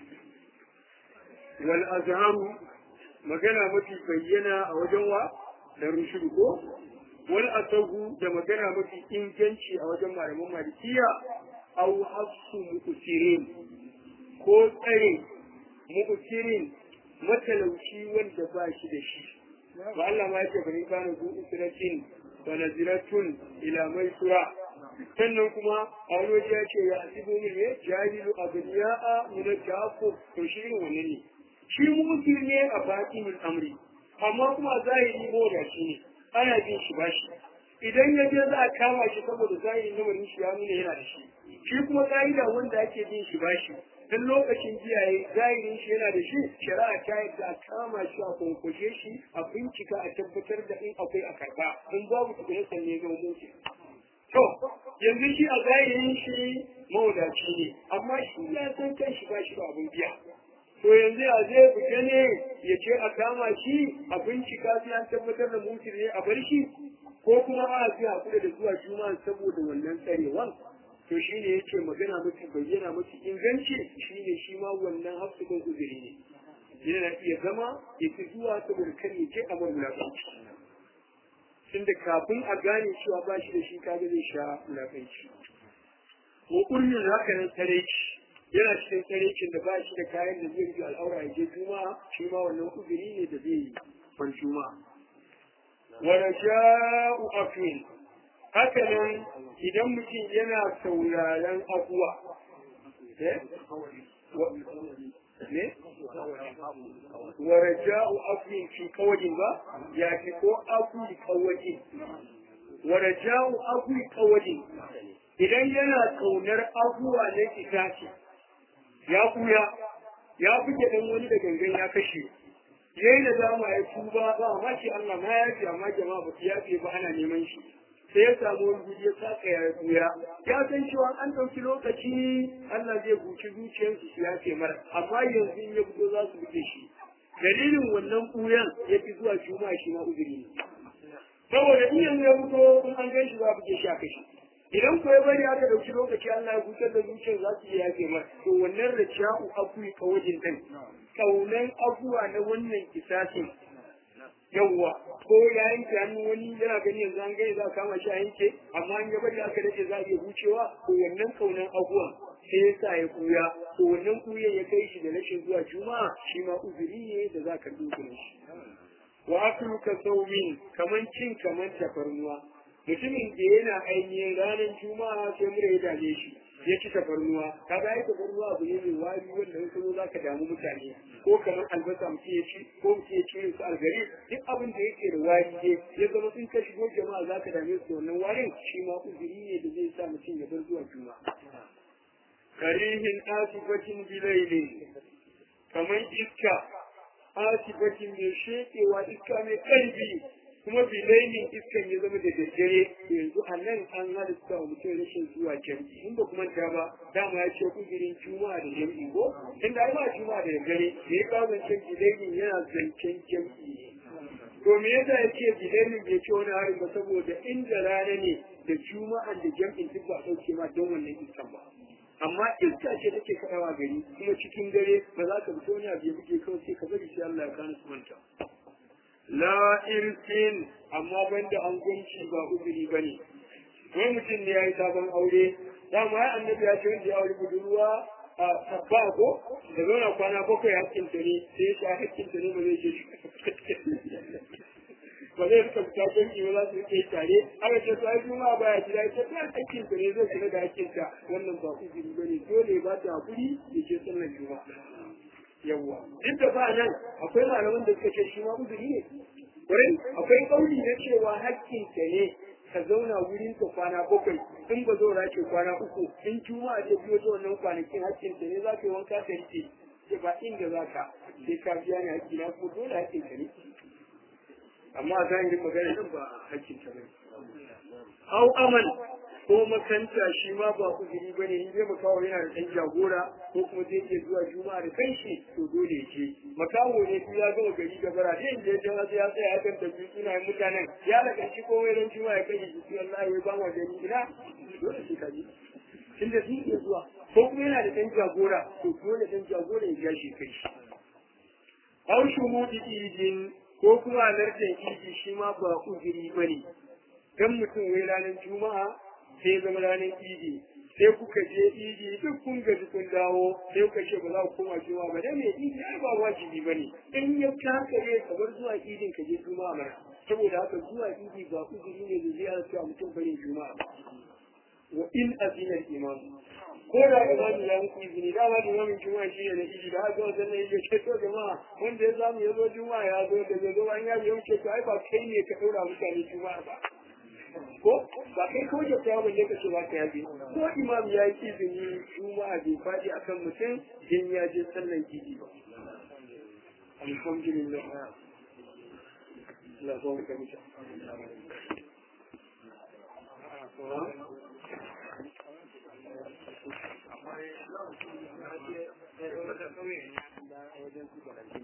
wal azharu magana mafi bayyana a wajen wa da rushudu ko wal asahu da magana mafi inganci a wajen malaman malikiya au hafsu mukusirin ko tsare mu'tirin matalauci wanda ba shi da shi ba Allah ma yake bari kana zu isratin wa naziratun ila maisura sannan kuma a wani waje ya ce ya asibu min ya jahilu abniya'a min al-jafu to shi irin wannan ne shi mu'tir ne a batinin amri amma kuma zahiri mo da shi ne ana bin shi bashi idan ya je za a kama shi saboda zahirin lamarin shi ya nuna yana da shi shi kuma ka'ida wanda ake bin shi bashi dan lokacin jiya yayi zahirin shi yana da shi shari'a ta yadda a kama shi a kunkushe shi a bincika a tabbatar da in akwai a karba in babu tukune sanne ga mutu to yanzu shi a zahirin shi mawadaci ne amma shi ya san kan shi ba shi ba abin biya to yanzu a zai fita ne ya ce a kama shi a bincika sai an tabbatar da mutu ne a bar shi ko kuma a ji hakuri da zuwa juma'a saboda wannan tsarewan to shi ne yake magana mafi bayyana mafi inganci shi ne shi ma wannan hafsukan uzuri ne yana iya zama ya fi zuwa saboda kan ya je a mawulaƙanci tunda kafin a gane cewa ba shi da shi kaga zai sha wulaƙanci ko ƙurmin haka nan tsareci yana cikin tsarecin da ba shi da kayan da zai rike al'aura ya je juma'a shi ma wannan uzuri ne da zai yi ban juma'a wa raja'u afin haka nan idan mutum yana sauraron abuwa ne wa raja'u afin fi kawadin ba ya fi ko afu kawadin wa raja'u afu kawadin idan yana kaunar abuwa na itace ya kuya ya buge dan wani da gangan ya kashe yayi da dama ya tuba ba ma shi Allah ma ya ce amma jama'a ba ya ce ba ana neman shi sai ya samu wani guje saka ya kuya ya san cewa an ɗauki lokaci Allah zai buci zuciyarsu su ya ce mara amma yanzu in ya fito za su buge shi dalilin wannan kuyan ya fi zuwa juma'a shi ma uzuri ne saboda in yanzu ya fito in an gan shi za a buge shi a kashi idan ko ya bari aka dauki lokaci Allah ya hutar da zuciyar za su iya yafe mar to wannan da sha'u akui kawajin din kaunan abuwa na wannan kisasin yawwa ko ya yanke hannu wani yana gani yanzu an gani za a kama shi a yanke amma an ya bari aka dace za a iya hucewa to wannan kaunan abuwan sai ya sa ya kuya to wannan kuyan ya kai shi da rashin zuwa juma'a shi ma uzuri ne da za ka duba shi wa akulu ka saumin kaman cin kaman tafarnuwa mutumin da yana ainihin ranar juma'a sai mura ya dame shi ya ci tafarnuwa kaga ai tafarnuwa abu ne mai wari wanda in zo zaka damu mutane ko kamar albasa mutum ya ci ko mutum ya ci su algari duk abin da yake da wari ne ya zama in ka shigo jama'a zaka dame su wannan warin shi ma uzuri ne da zai sa mutum ya bar zuwa juma'a karihin asibatin bilaili kamar iska asibatin mai shekewa iska mai ƙarfi kuma bilainin iskan ya zama da daddare yanzu a nan an halitta wa mutum rashin zuwa jam'i in ba kuma ta ba dama ya ce kudirin juma'a da jam'i ko inda ai ba juma'a da daddare da ya kawo zancen bilainin yana zancen jam'i to me yasa ya ce bilainin bai ce wani harin ba saboda inda rana ne da juma'a da jam'in duk ba ɗauke ma don wannan iskan ba amma iska ce take kaɗawa gari kuma cikin dare ba za ka fito wani abu ya buge kawai sai ka bari sai Allah ya kana su manta la irfin amma banda an gunci ba uzuri bane wai mutum ne yayi sabon aure dama ya annabi ya ce wanda ya aure budurwa a sabba ko da zauna kwana bakwai hakkin ta ne sai ya sha hakkin ta ne ba zai je shi ba zai rika fita canji ba za su rike tare aka ce to ai kuma baya gida ita ta hakkin ta ne zai kula da hakkin ta wannan ba uzuri bane dole ba ta hakuri ya ce sallar juma'a yawwa duk da ba nan akwai malaman da suka ce shi ma uzuri ne wurin akwai kauli na cewa hakkin ka ne ka zauna wurin ka kwana bakwai in ba zo ce kwana uku in juma'a ta biyo ta wannan kwanakin hakkin ka ne za ka yi wanka ka rike ce ba inda za ka sai ka biya ni hakki na ko dole hakkin ka ne amma a zan yi magana nan ba hakkin ka ne au aman ko makanta shi ma ba uzuri ba ne in zai makawo yana da ɗan jagora ko kuma zai iya zuwa juma'a da kanshi to dole ya ce makawo ne su ya gama gari da bara zai je jan wasu ya tsaya kan tafi suna yin mutanen ya daga shi ko wai ran juma'a ya kai shi su Allah ya ba mu gani ina dole shi kaji tunda zai iya zuwa ko kuma yana da ɗan jagora to dole ɗan jagora ya ja shi kai shi au shumudi idin ko kuma alartan idi shi ma ba uzuri ba ne dan mutum wai ranar juma'a sai zama ranar idi sai kuka je idi duk kun gaji kun dawo sai kuka ce ba za ku koma juma'a ba dan me idi ai ba wajibi bane in ya kakare kamar zuwa idin ka je juma'a mana saboda haka zuwa idi ba uzuri ne da zai halatta mutum bane juma'a wa in azina imam ko da imami ya muku izini da ma imamin juma'a shi ne na idi da haka wasan ne yake ce to jama'a wanda ya samu ya zo juma'a ya zo da zo an ya biyo ce to ai ba kai ne ka daura mutane juma'a ba ko ba kai ko ya tsaya balle ka ce ba ka yabe ko imam ya yi izini juma'a bai faɗi akan mutum din ya je sallan idi ba alhamdulillah Allah ba mu kamita wajen su